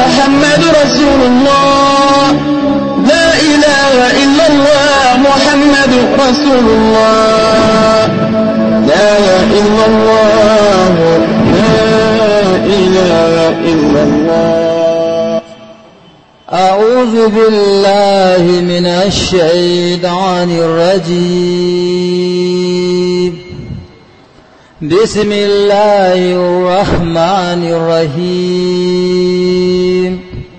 محمد رسول الله لا إله إلا الله محمد رسول الله لا إله إلا الله لا إله إلا الله أعوذ بالله من الشيطان الرجيم بسم الله الرحمن الرحيم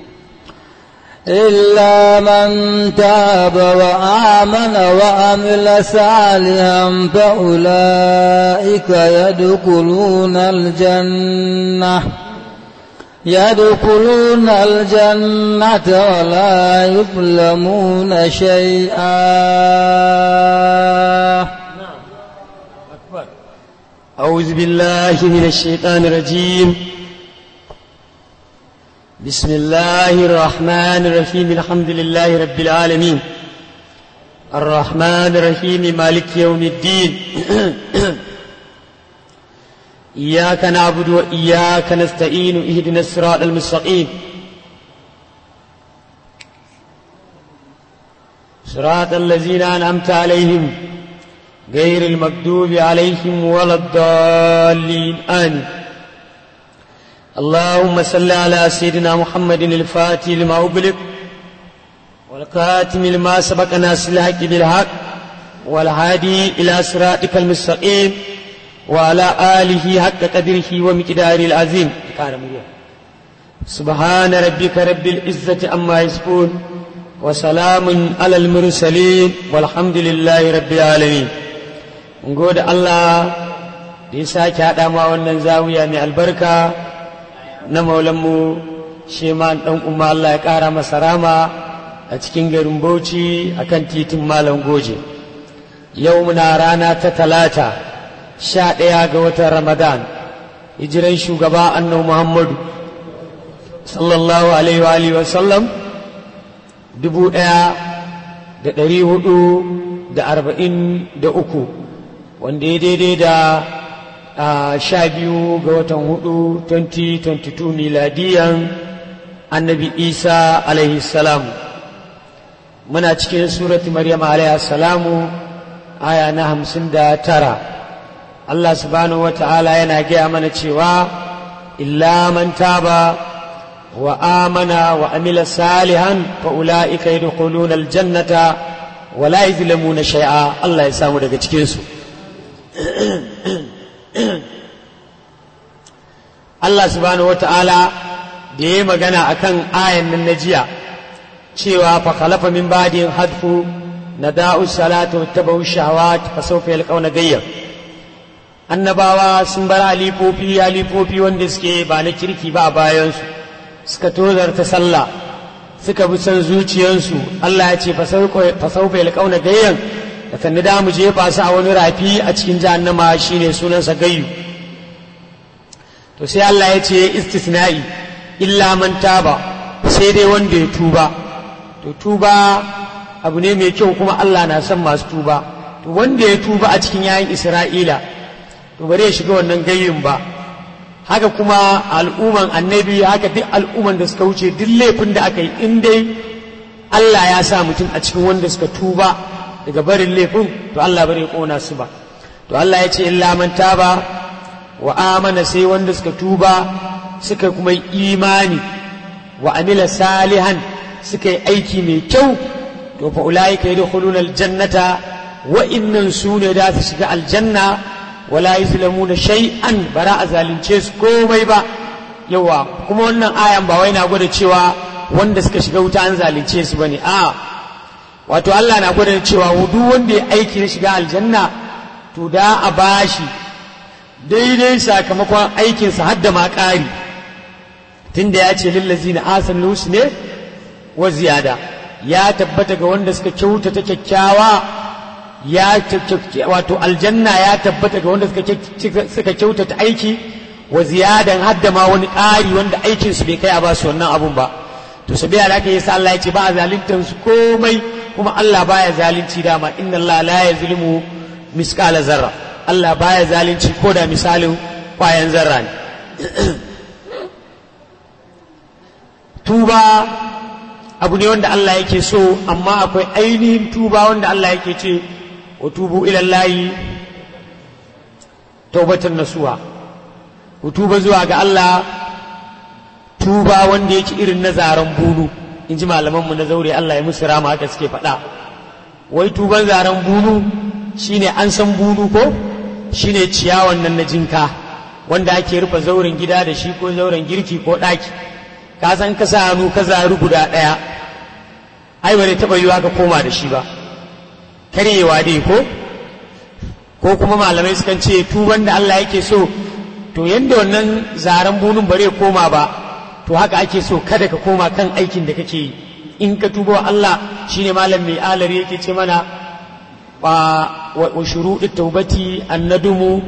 إلا من تاب وآمن وعمل صالحا فأولئك يدخلون الجنة يدخلون الجنة ولا يظلمون شيئا أعوذ بالله من الشيطان الرجيم بسم الله الرحمن الرحيم الحمد لله رب العالمين الرحمن الرحيم مالك يوم الدين إياك نعبد وإياك نستعين اهدنا الصراط المستقيم صراط الذين أنعمت عليهم غير المكذوب عليهم ولا الضالين آمين اللهم صل على سيدنا محمد الفاتح لما أغلق والكاتم لما سبق ناس الحق بالحق والهادي إلى صراطك المستقيم وعلى آله حق قدره ومقداره العظيم سبحان ربك رب العزة عما يصفون وسلام على المرسلين والحمد لله رب العالمين gode Allah da ya sake haɗa ma wannan zawiya mai albarka na maulanmu sheman ɗan umma Allah ya ƙara masa rama a cikin garin Bauchi a kan titin Malam Goje. Yau muna rana ta talata sha ɗaya ga watan Ramadan, hijiran shugaba annabi Muhammadu sallallahu alaihi wa sallam dubu ɗaya da ɗari hudu da arba'in da uku wanda ya daidai da sha biyu ga watan hudu 2022 miladiyan annabi isa alaihi salamu muna cikin surati maryam alaihi salamu aya na hamsin da tara allah subhanahu wa ta'ala yana gaya mana cewa illa man taba wa amana wa amila salihan fa ula'ika yadkhuluna aljannata wa la yuzlamuna shay'a allah ya samu daga cikin su Allah subhanahu wata'ala da ya yi magana a kan ayan nan na jiya cewa fa khalafa min ba'din hadfu na da'u salatu tabau shahawat fa sawfa yalqawna gayyan annabawa sun bar alifofi alifofi wanda suke ba na kirki ba a bayansu suka tozarta sallah suka bi san zuciyarsu Allah ya ce fa sawfa yalqawna gayyan da kan da mu jefa su a wani rafi a cikin jahannama shine sunansa gayyu to sai Allah ya ce istisna'i illa man taba sai dai wanda ya tuba to tuba abu ne mai kyau kuma Allah na son masu tuba to wanda ya tuba a cikin yayin Isra'ila to bare ya shiga wannan gayyun ba haka kuma al'umman annabi haka duk al'umman da suka wuce duk laifin da aka yi in dai Allah ya sa mutum a cikin wanda suka tuba daga barin laifin to Allah bari ya kona su ba to Allah ya ce illa man taba wa amana sai wanda suka tuba suka kuma yi imani wa amila salihan suka yi aiki mai kyau to fa ulaika yadkhuluna aljannata wa innan sune da su shiga aljanna wala yuzlamuna shay'an bara a zalunce su komai ba yawa kuma wannan ayan ba wai na gwada cewa wanda suka shiga wuta an zalunce su bane a wato Allah na gwada cewa duk wanda ya aiki na shiga aljanna to da a bashi daidai sakamakon aikinsa har da ma ƙari tunda ya ce lillazi na asan ne wa ziyada ya tabbata ga wanda suka kyautata kyakkyawa ya wato aljanna ya tabbata ga wanda suka kyautata aiki wa ziyadan har da ma wani ƙari wanda aikinsu bai kai a ba su wannan abun ba to sabiya da aka yi sa Allah ya ce ba a zaluntar su komai kuma Allah baya zalunci dama inna Allah la yazlimu misqala zarra Allah baya zalunci ko da misalin kwayan zarra ne tuba abu ne wanda Allah yake so amma akwai ainihin tuba wanda Allah yake ce wa tubu ilallahi taubatan nasuha ku tuba zuwa ga Allah tuba wanda yake irin na zaren bunu in ji malamanmu na zaure Allah ya musu rama haka suke faɗa wai tuban zaren bunu shine an san bunu ko shine ciyawan nan na jinka wanda ake rufe zauren gida da shi ko zauren girki ko ɗaki ka san ka sa hannu ka zaru guda ɗaya ai ba zai taɓa yiwa ka koma da shi ba karyewa dai ko ko kuma malamai sukan ce tuban da Allah yake so to yanda wannan zaren bunun ba zai koma ba to haka ake so kada ka koma kan aikin da kake yi in ka tuba wa Allah shine malam mai alari yake ce mana wa shuruɗi taubati annadumu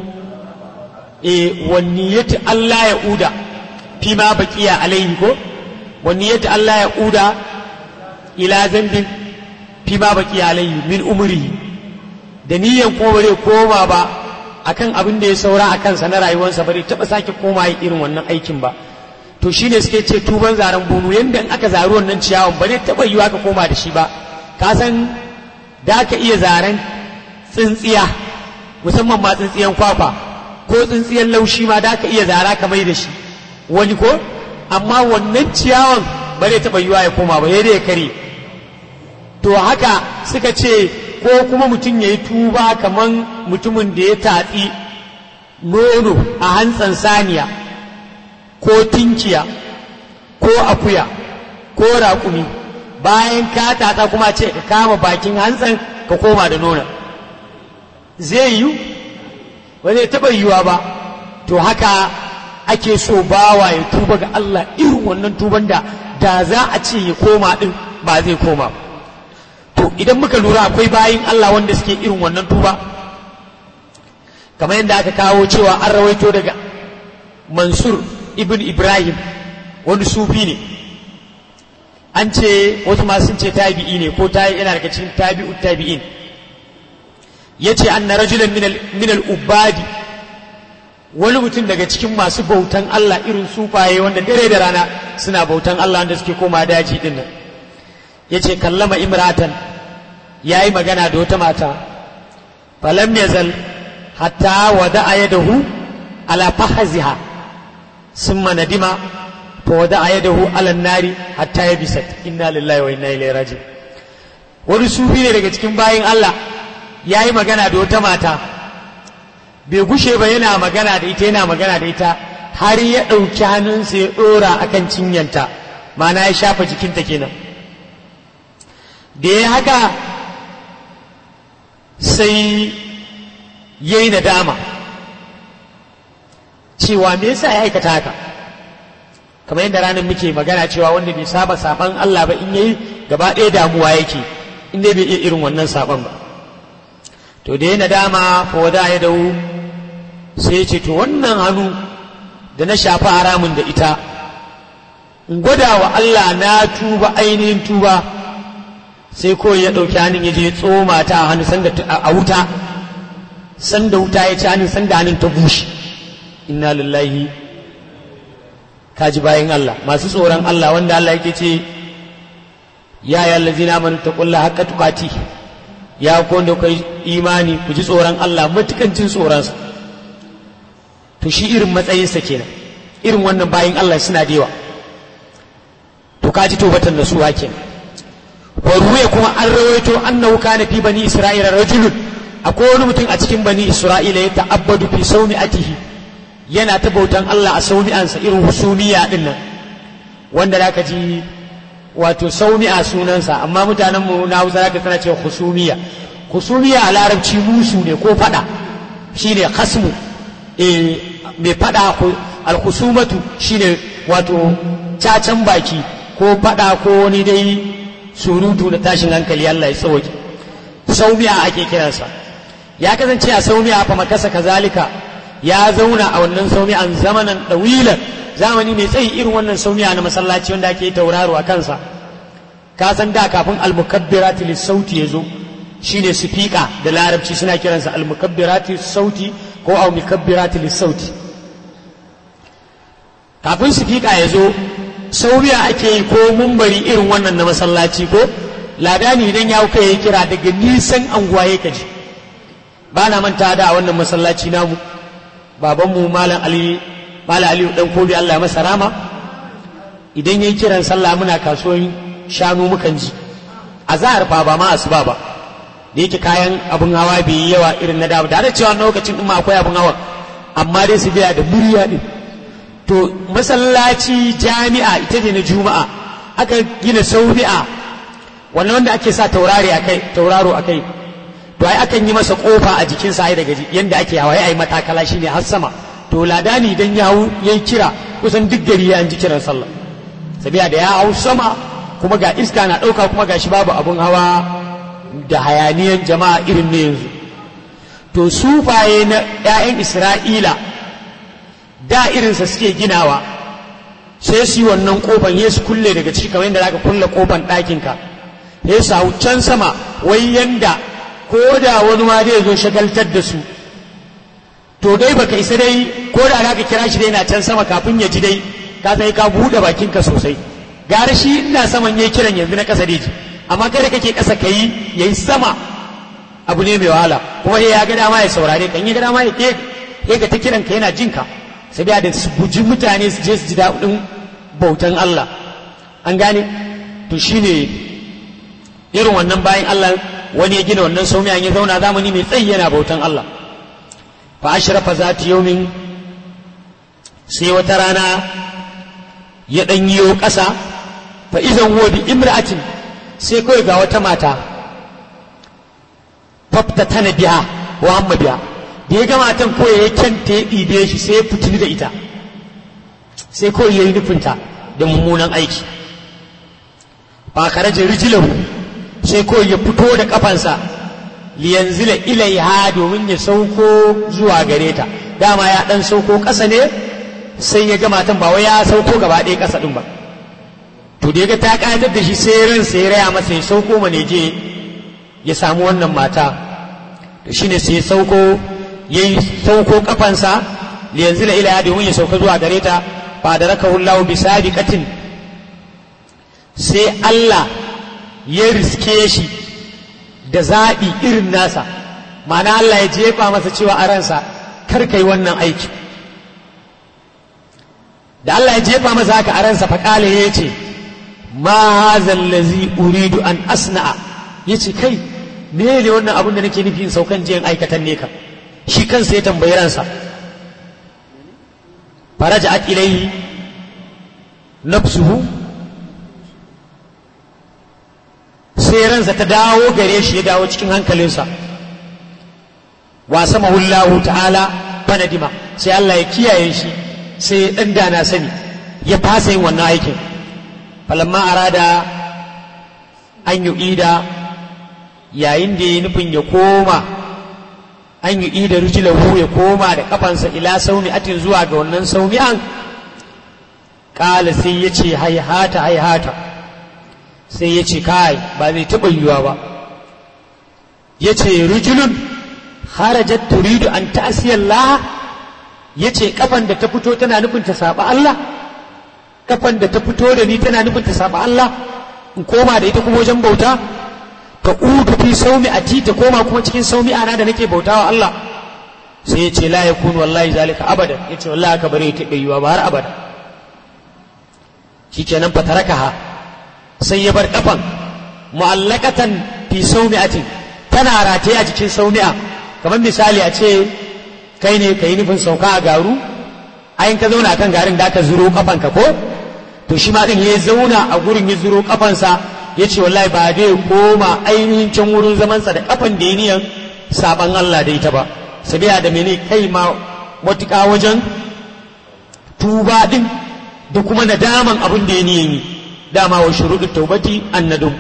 e wa niyyati Allah ya uda fi ma baqiya alaihi ko wa niyyati Allah ya uda ila zambin fi ma baqiya alaihi min umrihi da niyyan kuma bare koma ba akan abin da ya saura a kansa na rayuwarsa bare taba sake koma irin wannan aikin ba to shine suke ce tuban zaren bunu yanda in aka zaru wannan ciyawan ba zai taba yiwa ka koma da shi ba ka san da ka iya zaren tsintsiya musamman ma tsintsiyan kwakwa ko tsintsiyan laushi ma da ka iya zara ka mai da shi wani ko amma wannan ciyawan ba zai taba yiwa ya koma ba ya ya kare to haka suka ce ko kuma mutum ya yi tuba kaman mutumin da ya tatsi nono a hantsan saniya ko tinkiya ko akuya ko raƙumi bayan ka tatsa kuma ce ka kama bakin hantsan ka koma da nuna zai yi ba zai taɓa yiwa ba to haka ake so bawa ya tuba ga Allah irin wannan tuban da da za a ce ya koma ɗin ba zai koma to idan muka lura akwai bayin Allah wanda suke irin wannan tuba kamar yadda aka kawo cewa an rawaito daga mansur ibn ibrahim wani sufi ne an ce wasu ma sun ce tabi'i ne ko ta yana daga cikin tabi'u tabi'in ya ce an na rajulan min ubadi wani mutum daga cikin masu bautan Allah irin sufaye wanda dare da rana suna bautan Allah wanda suke koma daji din nan ya ce kallama imratan ya yi magana da wata mata falam yazal hatta wada a yadahu ala fahaziha ثم ندم فودع يده على النار حتى يبست إنا لله وإنا إليه راجعون wani sufi ne daga cikin bayin Allah ya yi magana da wata mata bai gushe ba yana magana da ita yana magana da ita har ya ɗauki hannunsa ya ɗora a kan cinyanta mana ya shafa jikinta kenan da ya haka sai ya yi nadama cewa me yasa ya aikata haka kamar yadda ranar muke magana cewa wanda bai saba saban Allah ba in yayi gaba ɗaya damuwa yake in dai bai iya irin wannan saban ba to da ya nadama fa wada ya dawo sai ya ce to wannan hannu da na shafi haramun da ita in gwada wa Allah na tuba ainihin tuba sai kawai ya ɗauki hannun ya je tsoma ta a hannu sanda a wuta sanda wuta ya ci hannun sanda hannun ta bushe inna lillahi kaji bayan Allah masu tsoron Allah wanda Allah yake ce ya ya allazina amanu taqullaha haqqa tuqati ya ku wanda kai imani ku ji tsoron Allah matukan jin tsoron sa to shi irin matsayin sa kenan irin wannan bayan Allah suna da yawa to kaji tobatan da su kenan wa ruwaya kuma an rawaito annahu kana fi bani isra'ila rajulun akwai wani mutum a cikin bani isra'ila ya ta'abbadu fi sawmi'atihi yana ta bautan Allah a saumi'ansa irin husumiya din nan wanda da ka ji wato saumi'a sunansa amma mutanen mu na Hausa zaka tana cewa husumiya husumiya a larabci musu ne ko fada shine khasmu eh mai fada alhusumatu shine wato cacan baki ko fada ko wani dai surutu da tashin hankali Allah ya tsawoke saumiya ake kiransa ya kasance a saumiya fa makasa kazalika ya zauna a wannan saumi'an zamanan ɗawilan zamani mai tsayi irin wannan saumi'a na masallaci wanda ake tauraro a kansa ka san da kafin almukabbirati lissauti ya zo shine sifika da larabci suna kiransa almukabbirati sauti ko au mukabbirati lissauti kafin sifika ya zo sauya ake yi ko mumbari irin wannan na masallaci ko ladani idan ya kai ya kira daga nisan anguwa ya kaji ba na manta da a wannan masallaci namu babanmu malam ali malam aliyu dan kobi Allah ya masa rama idan yayi kiran sallah muna kasuwan shanu mukan ji a zahar fa ba ma asuba ba da yake kayan abun hawa bai yi yawa irin na da da da cewa lokacin din ma akwai abun hawa amma dai su biya da murya din to masallaci jami'a ita ne na juma'a aka gina saubi'a wannan wanda ake sa taurari akai tauraro akai to ai akan yi masa kofa a jikin sa ai daga yanda ake hawa ai matakala shine har sama to ladani idan ya hau yayi kira kusan duk gari ya ji kiran sallah sabiya da ya hau sama kuma ga iska na dauka kuma gashi babu abun hawa da hayaniyan jama'a irin ne yanzu to sufaye na 'ya'yan isra'ila da irinsa suke ginawa sai su yi wannan kofan ya su kulle daga ciki kamar yadda zaka kulle kofan ɗakinka ya su hau can sama wai yanda ko da wani ma zai zo shagaltar da su to dai baka isa dai ko da zaka kira shi dai na can sama kafin ya ji dai ka sai ka buɗe bakinka sosai gara shi ina saman yayi kiran yanzu na ƙasa dai amma kada kake ƙasa kayi yayi sama abu ne mai wahala kuma ya ga dama ya saurare kan ya ga dama ya ke ga ta kiran ka yana jinka sai da da su guji mutane su je su ji daɗin bautan Allah an gane to shine irin wannan bayan Allah wani ya gina wannan saumiya ya zauna zamani mai tsayi yana bautan Allah fa ashrafa zati yawmin sai wata rana ya dan yiwo ƙasa fa idan huwa bi imra'atin sai kawai ga wata mata fafta tana biya wa amma biya da ya gama tan ko ya kyanta ya ɗibe shi sai ya fitini da ita sai kawai ya yi nufinta da mummunan aiki ba karaje rijilahu sai kawai ya fito da kafansa liyanzila ilaiha domin ya sauko zuwa gare ta dama ya dan sauko ƙasa ne sai ya gama tan ba wai ya sauko gaba ɗaya ƙasa ɗin ba to da ya ga ta ƙayatar da shi sai ran sai ya raya masa ya sauko mane je ya samu wannan mata to shine sai ya sauko ya yi sauko kafansa da yanzu la ila domin ya sauka zuwa gare ta ba da raka hullahu bi sabiqatin sai Allah ya riske shi da zaɓi irin nasa ma'ana Allah ya jefa masa cewa a ransa kar kai wannan aiki da Allah ya jefa masa haka a ransa faƙale ya ce ma hazal lazi uridu an asna'a ya ce kai me ne wannan abin da nake nufi in saukan jiyan aikatan ne ka shi kansa ya tambayi ransa faraja'at ilayhi nafsuhu sai ransa ta dawo gare shi ya dawo cikin hankalinsa wa sama hullahu ta'ala fanadima sai Allah ya kiyaye shi sai ya dan dana sani ya fasa yin wannan aikin falamma arada an yu'ida yayin da ya nufin ya koma an yi ida rijilahu ya koma da kafansa ila saumi atin zuwa ga wannan saumi'an kala sai ya ce haihata haihata sai ya ce kai ba zai taɓa yiwuwa ba ya ce rijilun harajat turidu an ta'asiyar laha ya ce kafan da ta fito tana nufin ta saba Allah kafan da ta fito da ni tana nufin ta saba Allah in koma da ita kuma wajen bauta ka udu fi saumi a ta koma kuma cikin saumi ana da nake bautawa Allah sai ya ce la yakun wallahi zalika abada ya ce wallahi aka bare ta yiwa ba har abada shikenan fa tarakaha sai ya bar kafan mu'allaqatan fi saumi'atin tana rataye a jikin saumi'a kamar misali a ce kai ne kai nufin sauka a garu ayin ka zauna kan garin da aka zuro kafanka ko to shi ma din ya zauna a gurin ya zuro kafansa ya ce wallahi ba zai koma ainihin can wurin zamansa da kafan da ya niyan saban Allah da ita ba sabiya da mene kai ma matuƙa wajen tuba din da kuma nadaman abin da ya niyan yi dama wa shuruɗu taubati annadum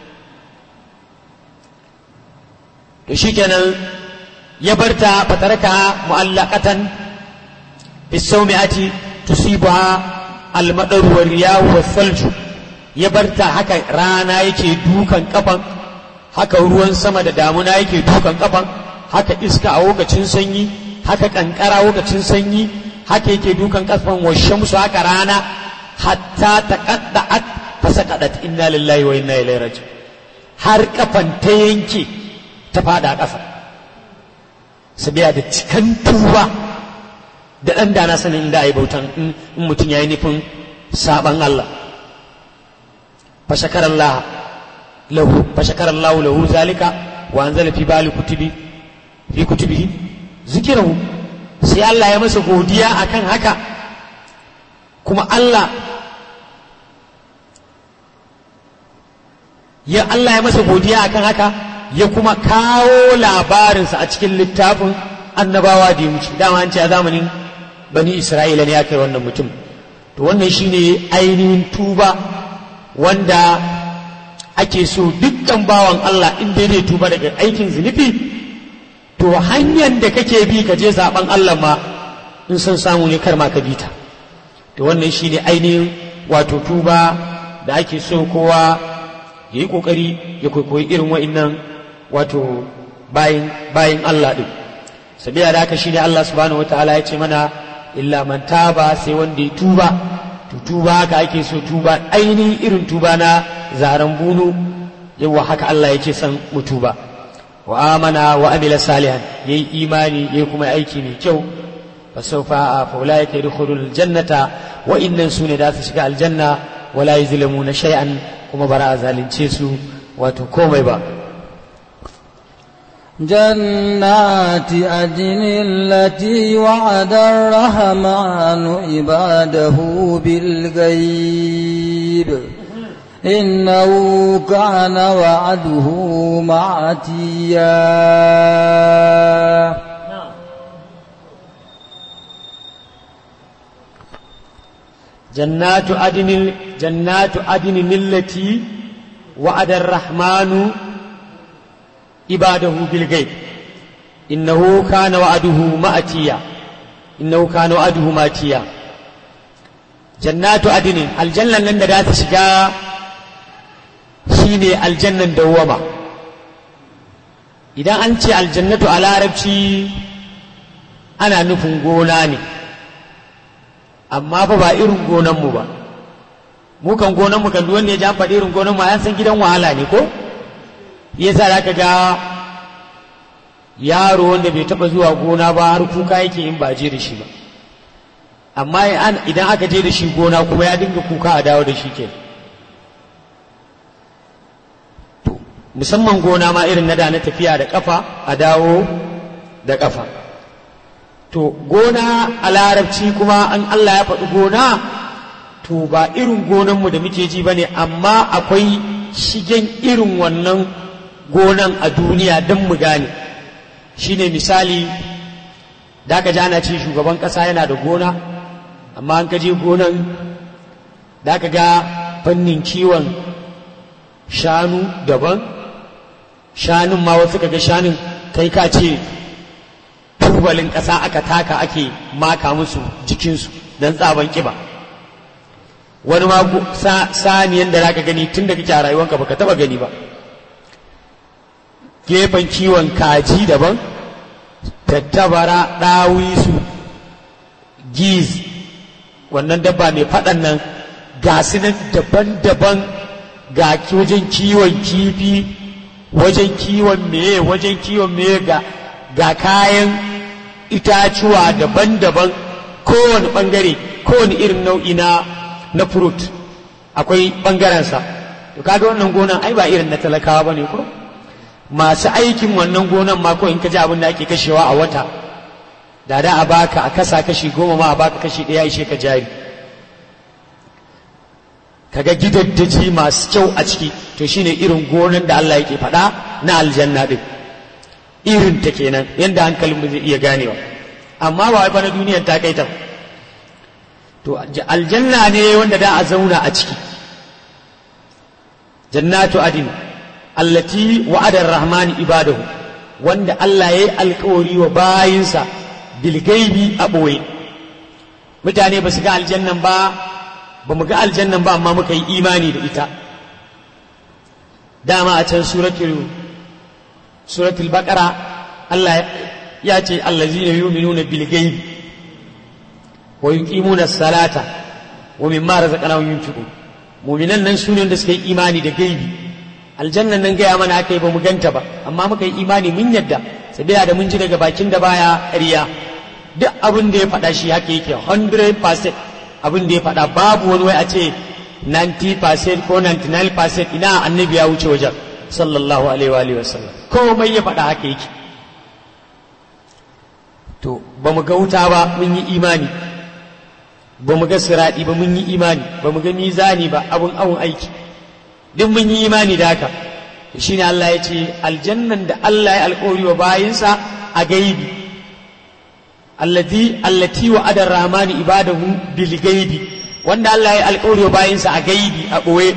to shikenan ya barta fataraka mu'allaqatan bisawmi'ati tusibuha al-madar wa riyahu wa salju ya barta haka rana yake dukan kafan haka ruwan sama da damuna yake dukan kafan haka iska a lokacin sanyi haka kankara lokacin sanyi haka yake dukan kafan wa shamsu haka rana hatta taqadda'at fasaqadat inna lillahi wa inna ilaihi raji'un har kafan ta yanke ta fada ƙasa sabiya da cikan tuba da ɗan dana sanin inda a yi bautan in mutum ya yi nufin saɓan Allah fashakarar lahu fashakarar lahu lahu zalika wa an zala fi bali kutubi fi kutubi zikirahu sai Allah ya masa godiya akan haka kuma Allah ya Allah ya masa godiya akan haka ya kuma kawo labarinsa a cikin littafin annabawa da ya wuce dama an ce a zamanin bani isra'ila ne aka yi wannan mutum to wannan shine ainihin tuba wanda ake so dukkan bawan Allah in dai zai tuba daga aikin zunubi to hanyar da kake bi ka je zaben Allah ma in son samu ne kar ma ka bi ta to wannan shine ainihin wato tuba da ake so kowa ya yi kokari ya kwaikwayi irin wa'innan wato bayin bayin Allah din sabiya da haka shine Allah subhanahu wataala ya ce mana illa man taba sai wanda ya tuba to tuba haka ake so tuba ainihin irin tuba na zaren bunu yawa haka Allah yake son mu tuba wa amana wa amila salihan yayi imani yayi kuma aiki mai kyau fa sawfa fa ulaika yadkhulul jannata wa innan sune da su shiga aljanna wala yuzlamuna shay'an kuma bara a zalunce su wato komai ba جنات عدن التي وعد الرحمن عباده بالغيب إنه كان وعده معتيا جنات عدن جنات عدن التي وعد الرحمن عباده بالغيب إنه كان وعده مأتيا إنه كان وعده مأتيا جنات عدن الجنة لن ذات شجاع شيني الجنة دوما idan an ce aljannatu a larabci ana nufin gona ne amma fa ba irin gonanmu ba mu kan gonanmu kan wanda ya ji an faɗi irin gonanmu an san gidan wahala ne ko yasa za ka ga yaro wanda bai taɓa zuwa gona ba har kuka yake in ba je da shi ba amma idan aka je da shi gona kuma ya dinga kuka a dawo da shi ke musamman gona ma irin na da na tafiya da kafa a dawo da kafa to gona a larabci kuma an Allah ya faɗi gona to ba irin gonanmu da muke ji ba ne amma akwai shigen irin wannan gonan a duniya don mu gane shine misali da ka ji ana ce shugaban ƙasa yana da gona amma an ka je gonan da ka ga fannin kiwon shanu daban shanun ma wasu ka ga shanun kai ka ce tubalin ƙasa aka taka ake maka musu jikinsu don tsaban ƙiba wani ma saniyan da zaka gani tun da kake a rayuwanka baka taba gani ba gefen kiwon kaji daban tattabara ɗawisu giz wannan dabba mai faɗan nan ga nan daban-daban ga wajen kiwon kifi wajen kiwon meye wajen kiwon meye ga ga kayan itacuwa daban-daban kowane ɓangare kowane irin nau'i na na fruit akwai ɓangarensa to kaga wannan gonan ai ba irin na talakawa ba ne ko masu aikin wannan gonan ma ko in ka ji abin da ake kashewa a wata da da a baka a kasa kashi goma ma a baka kashi ɗaya ishe ka jari kaga gidaddaji masu kyau a ciki to shine irin gonan da Allah yake faɗa na aljanna din irin ta kenan yanda hankalin mu zai iya ganewa amma ba wai fa na duniyar ta kai ta to aljanna ne wanda da a zauna a ciki jannatu adin allati wa'ada ar-rahman ibadahu wanda Allah yayi alkawari wa bayinsa bil gaibi a boye mutane ba su ga aljannan ba ba mu ga aljannan ba amma muka yi imani da ita dama a can suratul suratul baqara Allah ya ce allazina yu'minuna bil gaibi wa yuqimuna as-salata wa mimma razaqnahum yunfiqun mu'minan nan sune wanda suka yi imani da gaibi aljannan nan gaya mana aka yi ba mu ganta ba amma muka yi imani mun yadda sabila da mun ji daga bakin da baya ƙarya duk abin da ya faɗa shi haka yake 100% abin da ya faɗa babu wani wai a ce 90% ko 99% ina annabi ya wuce wajen sallallahu alaihi wa alihi wasallam komai ya faɗa haka yake to ba mu ga wuta ba mun yi imani ba mu ga siradi ba mun yi imani ba mu ga mizani ba abun awun aiki duk mun yi imani da haka shine Allah ya ce aljannan da Allah ya alƙawari wa bayinsa a gaibi allati allati wa adar rahmani ibadahu bil gaibi wanda Allah ya alƙawari wa bayinsa a gaibi a ɓoye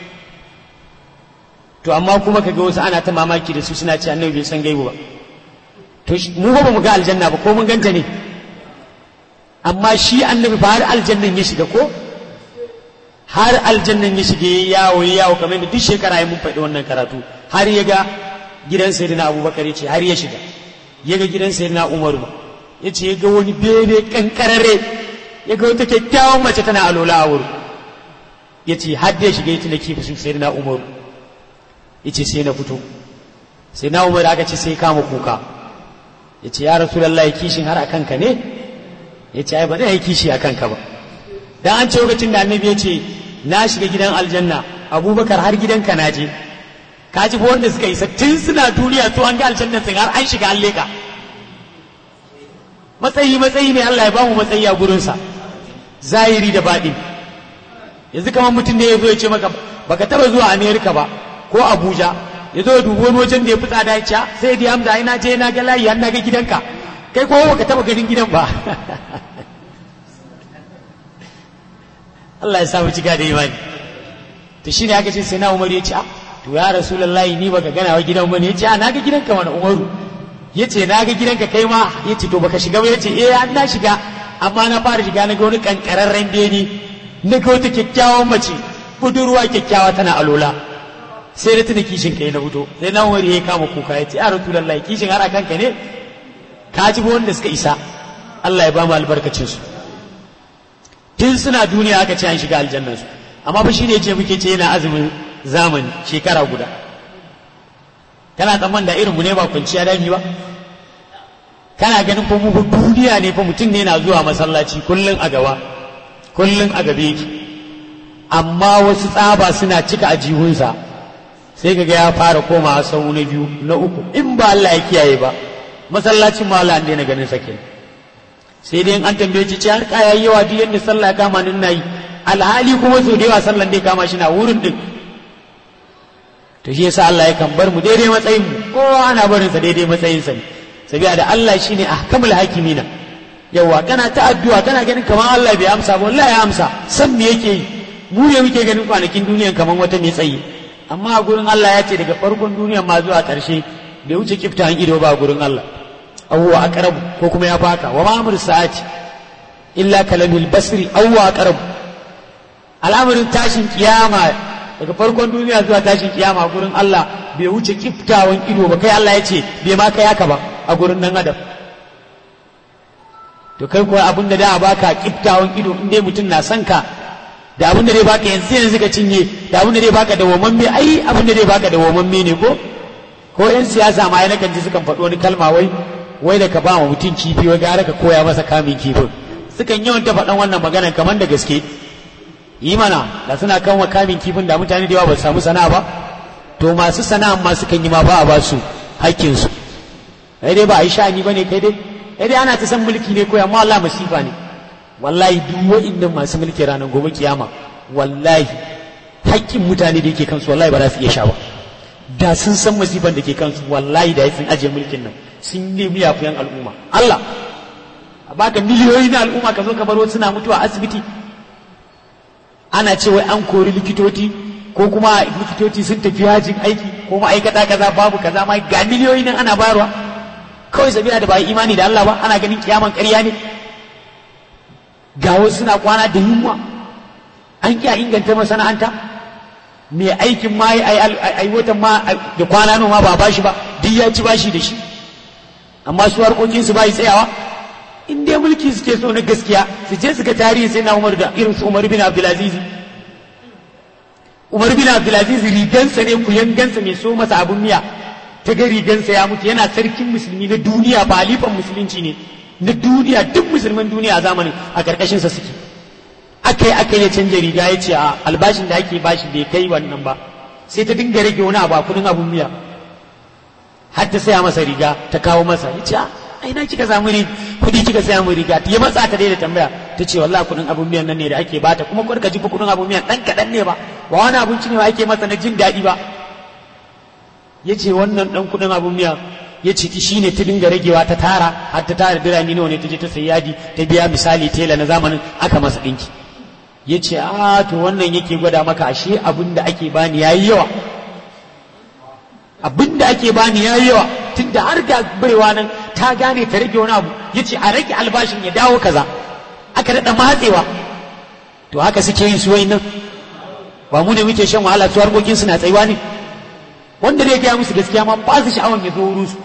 to amma kuma kaga wasu ana ta mamaki da su suna ce annabi bai san gaibu ba to mu ba mu ga aljanna ba ko mun ganta ne amma shi annabi ba har aljannan ya shiga ko har aljannan ya shige yawo yawo kamar da duk shekara ya mun faɗi wannan karatu har ya ga gidan sayyidina abubakar ya ce har ya shiga ya ga gidan sayyidina umaru ma ya ce ya ga wani bene kankararre ya ga wata kyakkyawan mace tana alola a wurin ya ce har da ya shiga ya tuna kifi su sayyidina umaru ya ce sai na fito sai na umaru aka ce sai kama kuka ya ce ya rasu lallai kishin har a kanka ne ya ce ai ba zai yi kishi a kanka ba dan an ce lokacin da annabi ya ce na shiga gidan aljanna abubakar har gidanka na je ka ji wanda suka isa tun suna duniya to an ga aljanna sun har an shiga an leka matsayi matsayi ne Allah ya bamu matsayi a gurinsa zahiri da baɗi yanzu kamar mutum ne ya zo ya ce maka baka taba zuwa amerika ba ko abuja ya zo ya dubi wani wajen da ya fi tsada ya ce sai dai hamza ina je na ga layi har na ga gidanka kai ko baka taba ganin gidan ba Allah ya samu cika da imani to shine aka ce sai na Umar ya ce to ya Rasulullahi ni baka gana wa gidan bane ya ce na ga gidanka mana Umaru ya ce na ga gidanka kai ma ya ce to baka shiga ba ya ce eh an na shiga amma na fara shiga na ga wani kankararren beni na ga wata kyakkyawan mace budurwa kyakkyawa tana alola sai da tuna kishin kai na fito sai na Umar ya kama kuka ya ce ya Rasulullahi kishin har akan ka ne ka ji wanda suka isa Allah ya ba mu albarkacin su tun suna duniya aka ce an shiga aljannan su amma fa shine ce muke ce yana azumin zamani shekara guda kana tsamman da irin mu ne ba kwanciya dami ba kana ganin fa mu duniya ne fa mutum ne na zuwa masallaci kullun a gaba kullun a gabe yake amma wasu tsaba suna cika a jihunsa sai kaga ya fara koma sau na biyu na uku in ba Allah ya kiyaye ba masallacin ma Allah an daina ganin sakin sai dai an tambaye ci har kaya yawa duk yadda sallah ya kama nin nayi alhali kuma so da yawa sallan dai kama shi na wurin din to shi yasa Allah yakan bar mu daidai matsayin mu kowa ana barin sa daidai matsayin sa ne sabiya da Allah shine ahkamul hakimina yawa kana ta addu'a kana ganin kamar Allah bai amsa ba wallahi ya amsa san me yake yi mu ne muke ganin kwanakin duniyan kamar wata mai tsayi amma a gurin Allah ya ce daga farkon duniyan ma zuwa ƙarshe bai wuce kifta an ido ba a gurin Allah awwa aqrab ko kuma ya faka wa ma amru sa'ati illa kalamil basri awwa aqrab al'amarin tashin kiyama daga farkon duniya zuwa tashin kiyama gurin Allah bai wuce kiftawan ido ba kai Allah ya ce bai ma kai haka ba a gurin nan adam to kai kuwa abin da da baka kiftawan ido in dai mutum na son ka da abin da zai baka yanzu yanzu ka cinye da abin da zai baka da wamamme ai abin da zai baka da wamamme ne ko ko yan siyasa ma yana kan ji sukan faɗo wani kalma wai wai da ka ba wa mutum kifi wai gara ka koya masa kamin kifin sukan yawan ta faɗan wannan magana kamar da gaske yi mana da suna kan wa kamin kifin da mutane da yawa ba su samu sana'a ba to masu sana'a ma sukan yi ma ba a ba su hakkin su kai dai ba a yi sha'ani ba ne kai dai kai dai ana ta san mulki ne ko amma Allah masifa ne wallahi duk wa'innan masu mulki ranar gobe kiyama wallahi hakkin mutane da yake kansu wallahi ba za su iya sha ba da sun san masifan da ke kansu wallahi da sun ajiye mulkin nan sun nemi yafiyan al'umma Allah a baka miliyoyi na al'umma ka zo ka baro suna mutuwa asibiti ana ce wai an kori likitoci ko kuma likitoci sun tafi yajin aiki ko ma'aikata kaza babu kaza ma ga miliyoyi nan ana bayarwa kawai sabila da ba yi imani da Allah ba ana ganin kiyaman ƙarya ne ga wasu suna kwana da yunwa an kiya inganta masana'anta mai aikin ma ai watan ma da kwana noma ba bashi ba duk ya ci bashi da shi amma su harkokin su bai tsayawa in dai mulki suke so na gaskiya su je su ga tarihi sai na Umar da irin su Umar bin Abdulaziz Umar bin Abdulaziz rigansa ne kuyangansa mai so masa abun miya ta ga rigansa ya mutu yana sarkin musulmi na duniya ba halifan musulunci ne na duniya duk musulman duniya a zamanin a karkashin sa suke aka yi aka yi canja riga ya ce a albashin da ake bashi bai kai wannan ba sai ta dinga rage wani abu a kudin abun miya har ta saya masa riga ta kawo masa ya ce ai na kika samu kudi kika saya mu riga ya matsa ta daida tambaya ta ce wallahi kudin abun miyan nan ne da ake bata kuma kudin ka ji kudin abun miyan dan kadan ne ba ba wani abinci ne ba ake masa na jin daɗi ba ya ce wannan dan kudin abun miya ya ce shi ne ta dinga ragewa ta tara har ta tara birane nawa ne ta je ta sayi yadi ta biya misali tela na zamanin aka masa ɗinki ya ce a to wannan yake gwada maka ashe abin da ake bani yayi yawa abin da ake bani yayi yawa tunda har ga baiwa nan ta gane ta rage wani abu ya ce a rage albashin ya dawo kaza aka daɗa matsewa to haka suke yin suwai nan ba mu ne muke shan wahala su harkokin suna tsayuwa ne wanda zai gaya musu gaskiya ma ba su sha'awan ya zo wurin su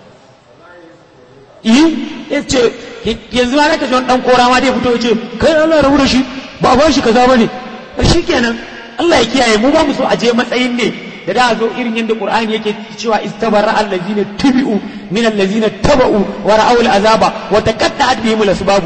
yi ya ce yanzu ma naka ji wani dan kora ma dai fito ya ce kai Allah rabu da shi ba ba shi kaza bane shi kenan Allah ya kiyaye mu ba mu so a je matsayin ne da da zo irin yadda Qur'ani yake cewa istabara allazina tubi'u min allazina taba'u wa ra'aw al'azaba wa taqatta'at bihim al-asbab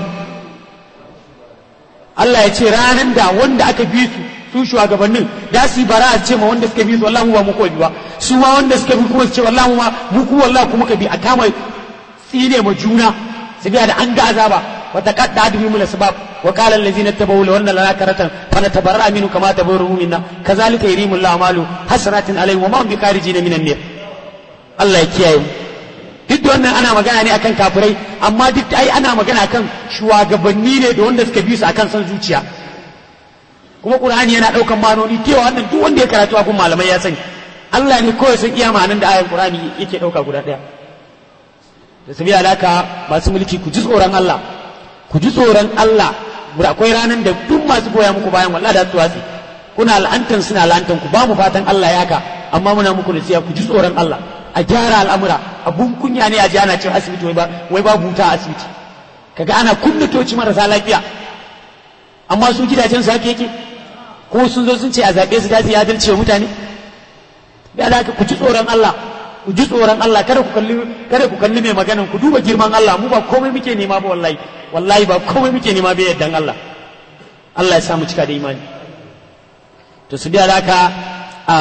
Allah ya ce ranan da wanda aka bi su su shugabannin da su bara a ce ma wanda suka bi su wallahi mu ba mu ko bi ba su ma wanda suka bi kuma su ce wallahi mu ma mu ku wallahi kuma ka bi a kama tsine ma juna su biya da an ga azaba wa taqatta'at bihim al-asbab wa qala allazina tabawu law anna lana karatan fanatabarra minhu kama tabarru minna kazalika yurimu Allahu amalu hasratin alayhim wa ma hum bikarijina minan nar Allah ya kiyaye mu duk da wannan ana magana ne akan kafirai amma duk ai ana magana akan shugabanni ne da wanda suka bi su akan san zuciya kuma qur'ani yana daukan manoni cewa wannan duk wanda ya karatu a kun malamai ya sani Allah ne kawai san iya ma'anan da ayan qur'ani yake dauka guda daya da sabi alaka masu mulki ku ji tsoron Allah ku ji tsoron Allah akwai ranan da duk masu goya muku bayan wallahi da su watsi kuna la'antan suna la'antan ku ba mu fatan Allah ya haka amma muna muku nasiha ku ji tsoron Allah a gyara al'amura abun kunya ne a ji ana cewa asibiti wai ba wai ba buta a asibiti kaga ana kunna toci marasa lafiya amma su gidajen su haka yake ko sun zo sun ce a zaɓe su dace adalci wa mutane da haka ku ji tsoron Allah ku ji tsoron Allah kada ku kalli kada ku kalli mai maganan ku duba girman Allah mu ba komai muke nema ba wallahi wallahi ba komai muke nema ba yaddan Allah Allah ya sa mu cika da imani to su biya haka a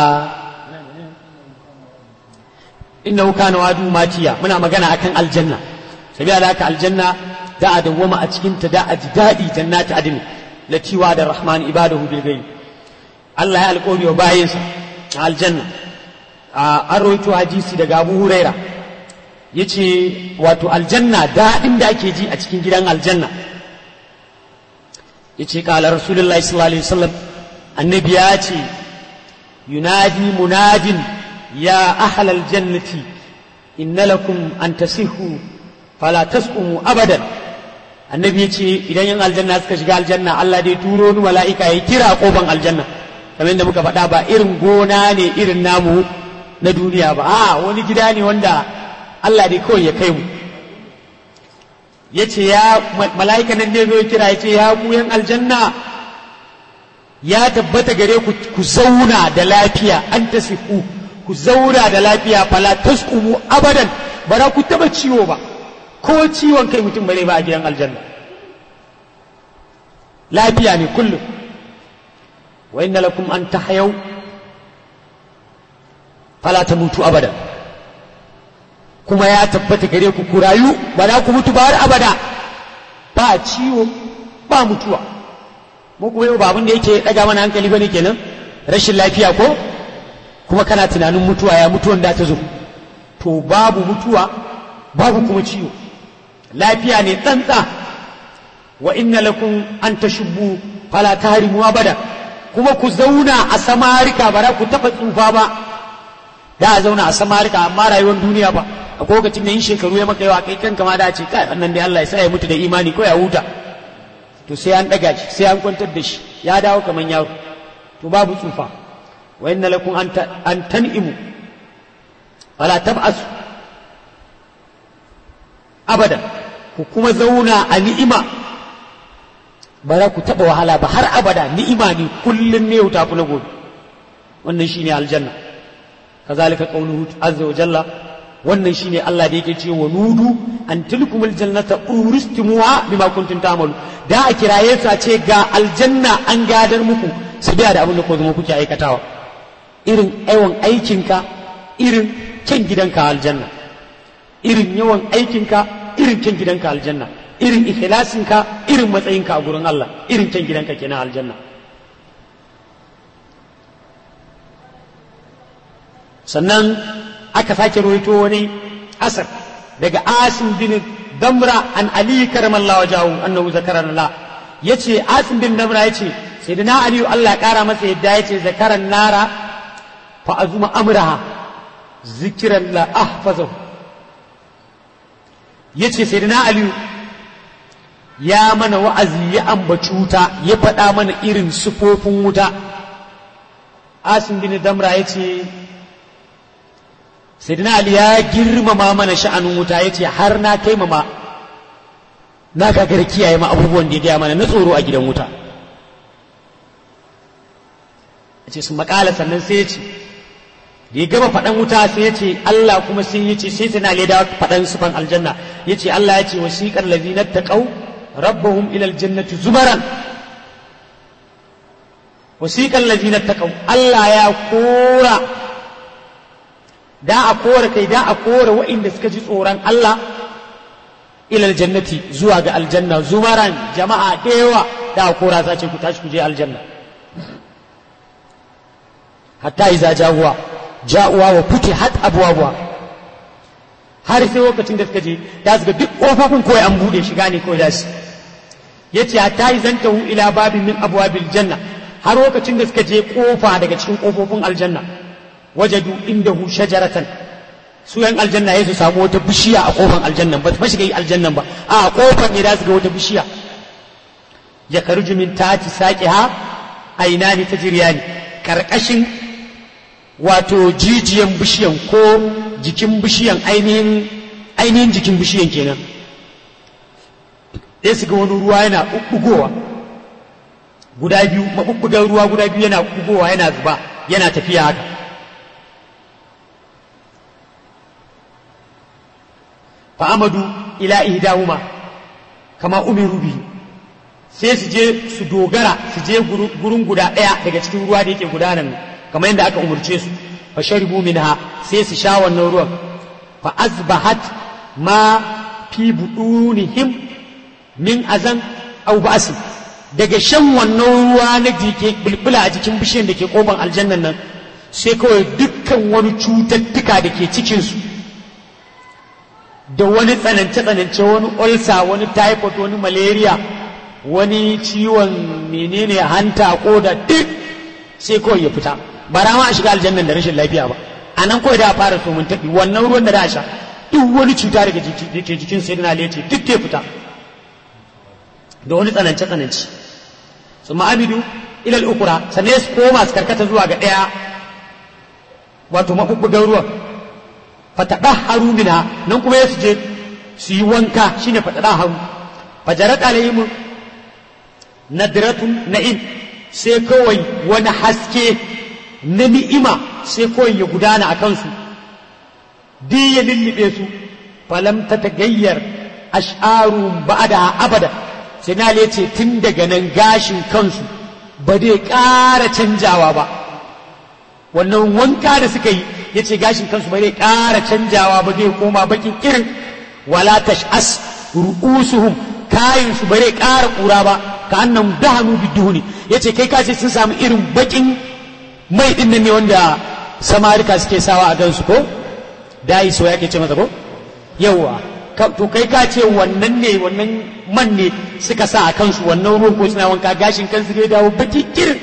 innahu kana wadu matiya muna magana akan aljanna sabiya da haka aljanna da a dawwama a cikin ta da a ji daɗi jannati adini lati wa da rahman ibadahu bil ghaib Allah ya alƙawari wa bayinsa a aljanna an rawaito hadisi daga Abu Huraira yace wato aljanna daɗin da ake ji a cikin gidan aljanna yace qala rasulullahi sallallahu alaihi wasallam annabi ya ce yunadi munadin يا أهل الجنة إن لكم أن تصحوا فلا تسقموا أبدا annabi ya ce idan yan aljanna suka shiga aljanna Allah dai turo ni mala'ika ya kira kofan aljanna kamar yadda muka faɗa ba irin gona ne irin namu na duniya ba a wani gida ne wanda Allah dai kawai ya kai mu ya ce ya mala'ika nan ne zo kira ya ce ya ku yan aljanna ya tabbata gare ku ku zauna da lafiya an tasifu ku zaura da lafiya fala tasqumu abadan ba za ku taba ciwo ba ko ciwon kai mutum bare ba a gidan aljanna lafiya ne kullum wa inna lakum an tahyau fala tamutu abadan kuma ya tabbata gare ku ku rayu ba za ku mutu ba har abada ba ciwo ba mutuwa mu kuma yau ba abin da yake daga mana hankali bane kenan rashin lafiya ko kuma kana tunanin mutuwa ya mutuwan da ta zo to babu mutuwa babu kuma ciwo lafiya ne tsantsa wa inna lakum an tashubbu fala tahrimu abada kuma ku zauna a samarika ba za ku taba tsufa ba da a zauna a samarika amma rayuwar duniya ba a lokacin da yin shekaru ya maka yawa kai kanka ma da ce kai wannan dai Allah ya sa ya mutu da imani ko ya huta to sai an daga shi sai an kwantar da shi ya dawo kaman yaro to babu tsufa wa inna lakum an tan'imu wala tab'asu abadan ku kuma zauna a ni'ima ba za ku taɓa wahala ba har abada ni'ima ne kullum ne yau tafi na gobe wannan shine aljanna kazalika qawluhu azza wa jalla wannan shine Allah da yake ce wa nudu an tilkumul jannata uristumuha bima kuntum ta'malu da a kiraye su a ce ga aljanna an gadar muku su biya da abin da ko zama kuke aikatawa irin yawan aikinka irin kyan gidanka aljanna irin yawan aikinka irin kyan gidanka aljanna irin ikhlasinka irin matsayinka a gurin Allah irin kyan gidanka kenan aljanna sannan aka sake rawaito wani asar daga asim bin damra an ali karamallahu wajahu annahu zakaran la yace asim bin damra yace sayyidina ali Allah ya kara masa yadda yace zakaran nara fa azuma amraha zikran la ahfazahu yace sayyidina ali ya mana wa'azi ya ambaci wuta ya faɗa mana irin sufofin wuta asim bin damra yace sayyidina ali ya girmama mana sha'anin wuta yace har na taimama na gagar kiyaye ma abubuwan da ya gaya mana na tsoro a gidan wuta yace su makala sannan sai yace da ya gama faɗan wuta sai yace Allah kuma sai yace sai tana leda faɗan sufan aljanna yace Allah yace wasiqal ladina taqaw rabbahum ila aljannati zubaran wasiqal ladina taqaw Allah ya kora da a kora kai da a kora waɗanda suka ji tsoron Allah ilal jannati zuwa ga aljanna zumaran jama'a da yawa da a kora za ce ku tashi ku je aljanna hatta iza jawuwa ja'uwa wa futi hat abwabuwa har sai lokacin da suka je da su ga duk kofofin kawai an bude shiga ne kawai da su yace hatta izantahu ila babin min abwabil janna har lokacin da suka je kofa daga cikin kofofin aljanna wajadu indahu shajaratan su yan aljanna ya su samu wata bishiya a kofan aljannan ba su shiga yi aljannan ba a kofar ne da su ga wata bishiya ya karju min tati saqiha ainani tajriyani karkashin wato jijiyan bishiyan ko jikin bishiyan ainihin ainihin jikin bishiyan kenan sai su ga wani ruwa yana bubbugowa guda biyu mabubbugan ruwa guda biyu yana bubbugowa yana zuba yana tafiya haka fa'amadu ila ihdahuma kama umiru bihi sai su je su dogara su je gurin guda ɗaya daga cikin ruwa da yake gudanar kamar yadda aka umarce su fa sharibu minha sai su sha wannan ruwan fa azbahat ma fi budunihim min azan aw ba'si daga shan wannan ruwa na jike bulbula a jikin bishiyar da ke koban aljannan nan sai kawai dukkan wani cututtuka da ke cikin su da wani tsanance-tsanance wani ulsa wani typhoid wani malaria wani ciwon menene hanta ko da duk sai kawai ya fita ba ma a shiga aljannan da rashin lafiya ba a nan kawai da a fara so mun taɓi wannan ruwan da da sha duk wani cuta daga ke jikin sai na lece duk ke fita da wani tsanance-tsanance su ma'abidu ilal ukura sannan su koma su karkata zuwa ga ɗaya wato maɓuɓɓugan ruwan fatadahharu minha nan kuma ya je su yi wanka shine fatadahharu fajarat alaihim nadratun na'im sai kawai wani haske na ni'ima sai kawai ya gudana a kansu duk ya lullube su falam ta tagayyar ash'aru ba'da abada sai na ce tun daga nan gashin kansu ba dai ƙara canjawa ba wannan wanka da suka yi ya ce gashin kansu bai ƙara canjawa ba zai koma bakin irin wala tash'as ru'usuhum kayin su bai ƙara ƙura ba ka annan dahanu biduhuni ya ce kai kace sun samu irin bakin mai din nan ne wanda samarika suke sawa a gansu ko dai so yake ce masa ko yawa to kai ka ce wannan ne wannan man ne suka sa a kansu wannan ruwan ko suna wanka gashin kansu zai dawo baki kirin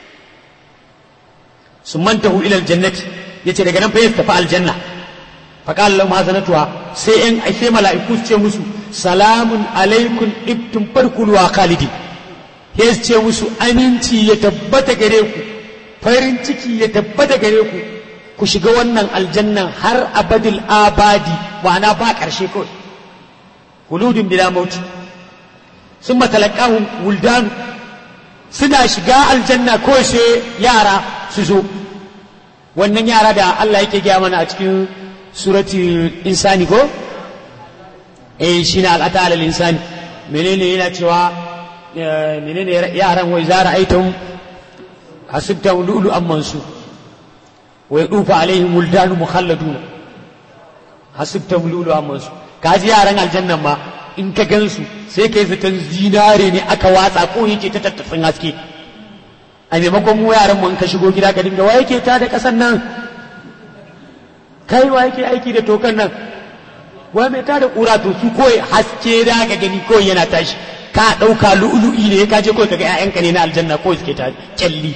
sun mantahu ilal jannati yace daga nan fa ya tafi aljanna fa qala lahum hasanatuha sai in sai mala'iku su ce musu salamun alaikum ibtum farkul wa khalidi ya ce musu aminci ya tabbata gare ku farin ciki ya tabbata gare ku ku shiga wannan aljannan har abadil abadi ma'ana ba ƙarshe kawai huludin bila mauti sun matalakahun wuldanu suna shiga aljanna ko sai yara su zo wannan yara da Allah yake gaya mana a cikin surati insani ko eh shine al'ata alal insani menene yana cewa menene yaran wai zara aitum hasibta lulu amman su wa yadufa alaihim wuldanu mukhalladuna hasibta lulu amman su kaji yaran aljannan ma in ka gansu sai kai zaton zinare ne aka watsa ko yake ta tattafin haske a maimakon mu yaran mu in ka shigo gida ka dinga wa yake ta da kasan nan kai wa yake aiki da tokan nan wa mai ta da kura to su koyi haske da ka gani koyi yana tashi ka ɗauka lu'ulu'i ne ka je kawai kaga ƴaƴanka ne na aljanna ko suke ta kyalli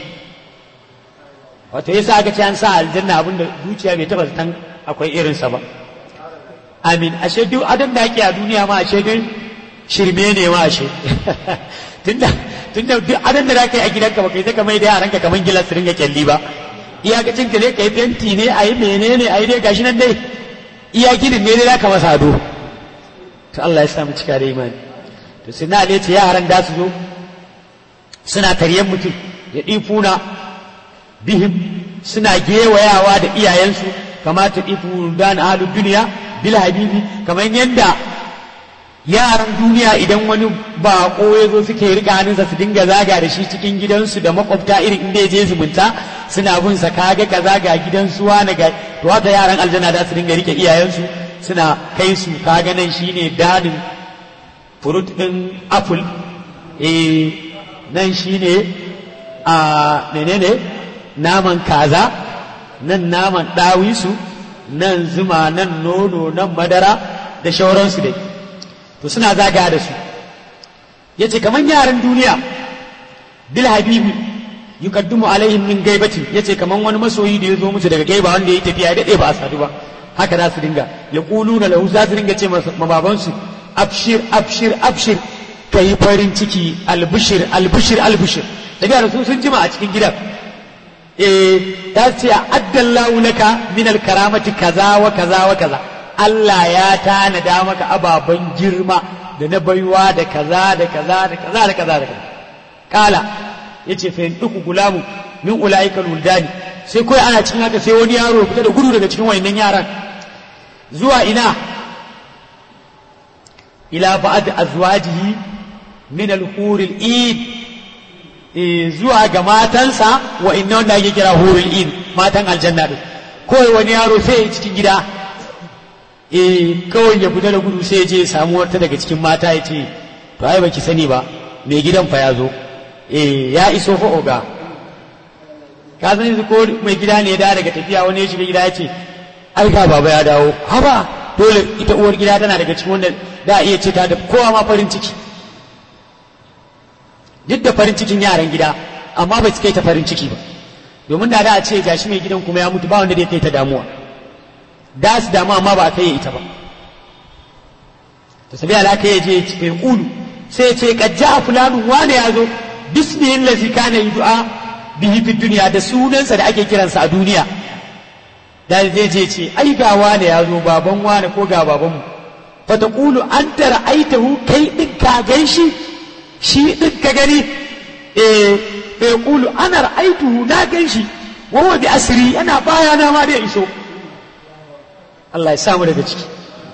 wato yasa aka ce an sa aljanna abinda zuciya bai taba zaton akwai irinsa ba amin ashe duk adon da ake a duniya ma ashe duk shirme ne ma ashe tunda tunda duk adon da zaka yi a gidanka baka yi saka mai da yaranka kaman gilas su ringa kyalli ba iyakacin ka ne ka yi fenti ne a yi menene a yi dai gashi nan dai iya ginin ne dai zaka masa ado to Allah ya sa mu cika da imani to sai na ce yaran da su zo suna taryen mutum ya ɗifuna bihim suna gewayawa da iyayensu kamata ɗifu dan ahalu duniya bil habibi kamar yadda yaran duniya idan wani bako ya zo suke rika hannunsa su dinga zaga da shi cikin gidansu da makwabta irin inda ya je zumunta suna bin sa kaga kaza ga gidan suwa na ga to haka yaran aljanna da su dinga rike iyayensu suna kai su kaga nan shine danin furut din apple eh nan shine a menene naman kaza nan naman dawisu nan zuma nan nono nan madara da shauransu dai to suna zaga da su ya ce kamar yaran duniya bil habibi yukaddumu alaihim min gaibati ya ce kamar wani masoyi da ya zo musu daga gaiba wanda ya yi tafiya ya daɗe ba a sadu ba haka za su dinga ya na lahu za su dinga ce ma babansu abshir abshir abshir ka yi farin ciki albishir albishir albishir tafiya da su sun jima a cikin gidan eh ta ce addallahu laka min alkaramati kaza wa kaza wa kaza Allah ya tanada maka ababen girma da na baiwa da kaza da kaza da kaza da kaza da kaza kala yace fa in duku gulamu min ulaikal wuldani sai kai ana cikin haka sai wani yaro fita da gudu daga cikin wayannan yaran zuwa ina ila ba'd azwajihi min al-huril id zuwa ga matansa wa inna wanda ake kira hurul in matan aljanna din kawai wani yaro sai ya cikin gida eh kawai ya fita da gudu sai ya je ya samu wata daga cikin mata ya ce to ai baki sani ba mai gidan fa ya zo eh ya iso fa oga ka san yanzu ko mai gida ne ya dawo daga tafiya wani ya shiga gida ya ce ai ga baba ya dawo haba dole ita uwar gida tana daga cikin wanda da iya ce ta da kowa ma farin ciki duk da farin cikin yaran gida amma bai su kai ta farin ciki ba domin da da a ce gashi mai gidan kuma ya mutu ba wanda zai kai ta damuwa da su damu amma ba a kai ita ba to sabi alaka ya je ce ulu sai ya ce kajja fulanu wane ya zo bismihin lazi kana du'a bihi fi duniya da sunansa da ake kiransa a duniya da zai je ce ai ga wane ya zo baban wane ko ga babanmu fa taqulu anta ra'aitahu kai din ka gan shi shi din ka gani eh fa yaqulu ana ra'aituhu na gan shi wa huwa bi asri yana baya na ma da iso Allah ya samu daga ciki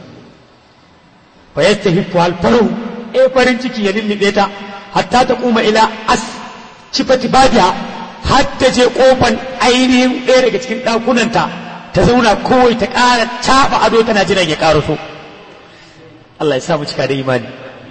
fa yastahifu al faru eh farin ciki ya lullube ta hatta ta kuma ila as cifati babiya har ta je kofan ainihin ɗaya daga cikin ɗakunanta ta zauna kowai ta ƙara caɓa ado tana jiran ya ƙara so Allah ya samu cika da imani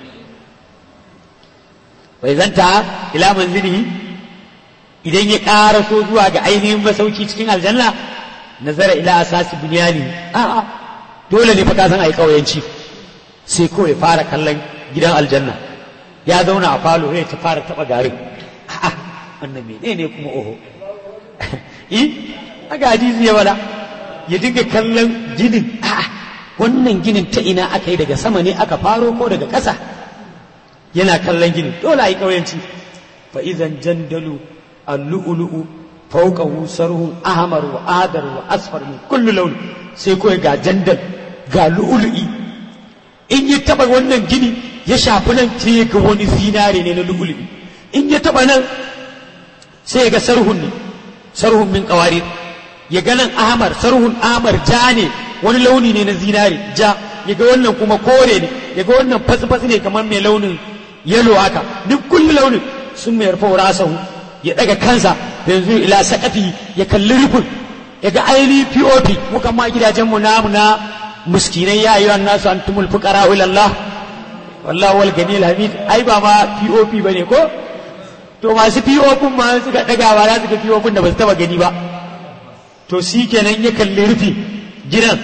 bai zanta ila manzilihi idan ya ƙara so zuwa ga ainihin masauki cikin aljanna nazara ila asasi bunyani a'a dole ne fa ka san ai kauyanci sai kawai fara kallon gidan aljanna ya zauna a falo ya ta fara taba garin a'a wannan menene kuma oho eh aga hadisi ya wala ya dinga kallon ginin a'a wannan ginin ta ina aka yi daga sama ne aka faro ko daga ƙasa yana kallon ginin dole a yi ƙauyanci fa idan jandalu al-lu'lu'u fawqahu sarhun ahmar wa adar wa asfar min kullu launi sai kawai ga jandal ga lu'lu'i in ya taba wannan gini ya shafi nan sai ya ga wani zinare ne na lugulubi in ya taba nan sai ya ga sarhun ne sarhun min kawari ya ga nan ahmar sarhun ahmar ja ne wani launi ne na zinare ja ya ga wannan kuma kore ne ya ga wannan fatsi-fatsi ne kamar mai launin yalo haka duk kulli launin sun mai rufa rasahu ya daga kansa yanzu ila sakafi ya kalli rufin ya ga aini pop muka ma gidajen mu namu na miskinai ya yi nasu an tumul fuqara ila Allah wallahu wal ganil hamid ai ba ma pop bane ko to masu pop ma suka daga ba za su ga pop da ba su taba gani ba to shi kenan ya kalli rufi gidan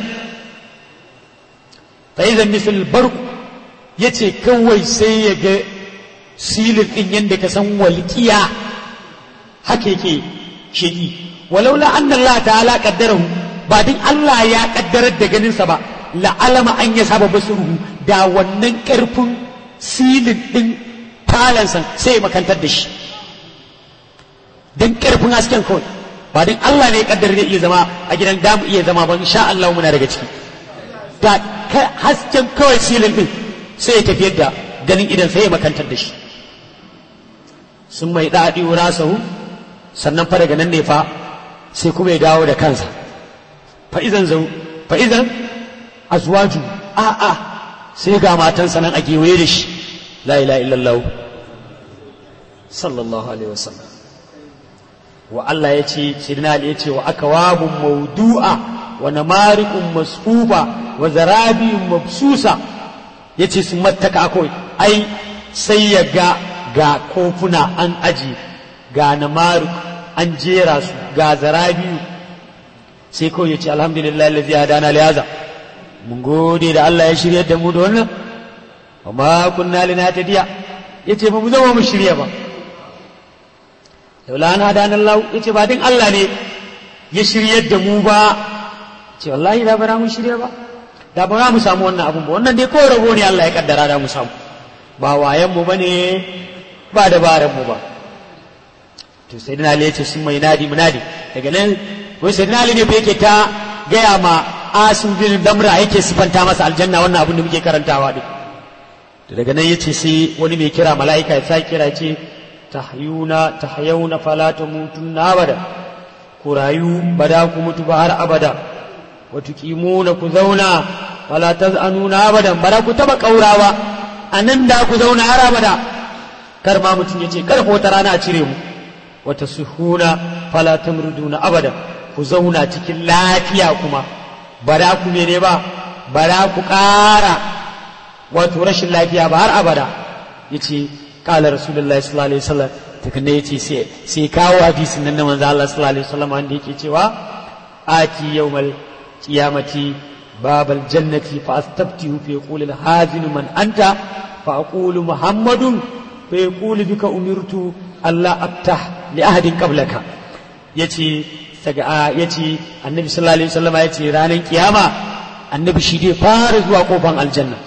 fa idan misal barku yace kawai sai ya ga silin din yanda ka san walqiya haka yake sheki walaula anna Allah ta'ala qaddarahu ba din Allah ya kaddarar da ganin sa ba la alama an ya saba basuruhu da wannan karfin silin din talansa sai makantar da shi dan karfin hasken kawai ba din Allah ne ya kaddara zai iya zama a gidan damu iya zama ba insha Allah muna daga ciki da hasken kawai silin din sai ya tafiyar da ganin idan sai ya makantar da shi sun mai daɗi rasahu sannan fa daga nan ne fa sai kuma ya dawo da kansa fa izan zau fa izan azwaju a a sai ga matansa nan a gewaye da shi la ilaha illallah sallallahu alaihi wasallam wa Allah ya ce Sidina Ali ya ce wa akawabun maudu'a wa namarikun masfufa wa zarabiyun mabsusa ya ce sun mattaka kawai ai sai ya ga ga kofuna an aji ga namarik an jera su ga zarabiyu sai kawai ya ce alhamdulillah lazi hadana liyaza mun gode da Allah ya shirya da mu da wannan amma kunna linatadiya yace ba mu zama mu shirya ba laula na hadanan Allah yace ba din Allah ne ya shiryar da mu ba ce wallahi da bara mu shirya ba da ba mu samu wannan abun ba wannan dai ko rabo ne Allah ya kaddara da mu samu ba wayan mu bane ba dabaran mu ba to sai dana Ali yace sun mai nadi munadi daga nan wai sai dana Ali ne fa yake ta gaya ma Asim bin Damra yake sifanta masa aljanna wannan abin da muke karantawa din daga nan yace sai wani mai kira mala'ika ya sa kira ce tahyuna tahyawna fala tamutunna abada ku rayu ba da ku mutu ba har abada wa tuqimuna ku zauna fala tazanuna abadan ba da ku taba kaurawa anan da ku zauna har abada kar ma mutum yace kar ko wata rana a cire mu wa tasihuna fala tamruduna abada ku zauna cikin lafiya kuma ba da ku mene ba ba da ku ƙara wato rashin lafiya ba har abada yace قال رسول الله صلى الله عليه وسلم tukunna yace sai sai kawo hadisin nan na manzo Allah sallallahu alaihi wasallam wanda yake cewa ati yawmal qiyamati babal jannati fa astabtihu fa yaqulu al hazinu man anta fa aqulu muhammadun fa yaqulu bika umirtu alla aftah li ahadin qablaka yace daga yace annabi sallallahu alaihi wasallam yace ranar kiyama annabi shi dai fara zuwa kofan aljanna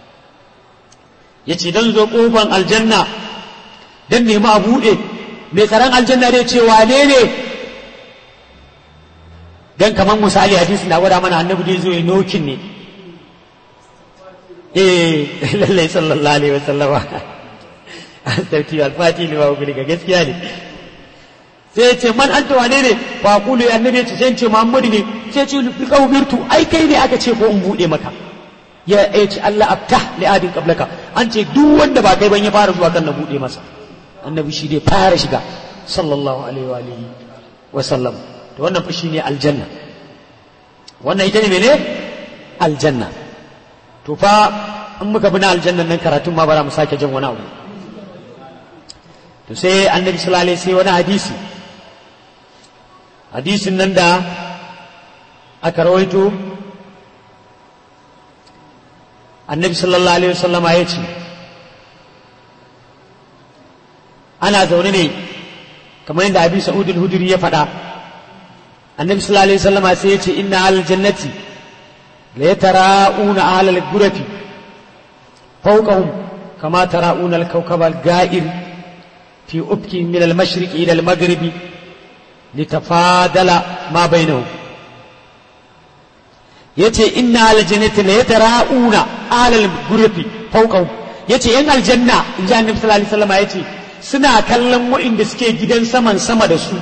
ya ce don zo ƙofan aljanna don nemi a buɗe mai tsaron aljanna dai ce wane ne don kamar misali hadisi na gwada mana annabi dai zo ya nokin ne eh lallai sallallahu alaihi wa sallama sarki alfati liwa guri ga gaskiya ne sai ce man anta wane ne fa qulu ya annabi ce sai ce muhammadu ne sai ce bi qawmirtu ai kai ne aka ce ko in buɗe maka ya ce Allah aftah li adin qablaka an ce duk wanda ba kai ban ya fara zuwa kan na bude masa annabi shi dai fara shiga sallallahu alaihi wa alihi wa sallam to wannan fa shine aljanna wannan ita ne mene aljanna to fa in muka bi na aljanna nan karatun ma bara mu sake jin wani abu to sai annabi sallallahu alaihi sai wani hadisi hadisin nan da aka rawaito annabi sallallahu alaihi wasallam ya ce ana zaune ne kamar yadda abi sa'ud al-hudri ya faɗa annabi sallallahu alaihi wasallam sai ya ce inna al jannati la yatara'una ahla al-ghurafi fawqahum kama tara'una al-kawkab al-ga'ir fi ubki min al-mashriq ila al-maghrib litafadala ma bainahum yace inna al jannati la yatara'una alal gurfi fawqahu yace yan aljanna in ji annabi sallallahu alaihi wasallam yace suna kallon wa'inda suke gidan saman sama da su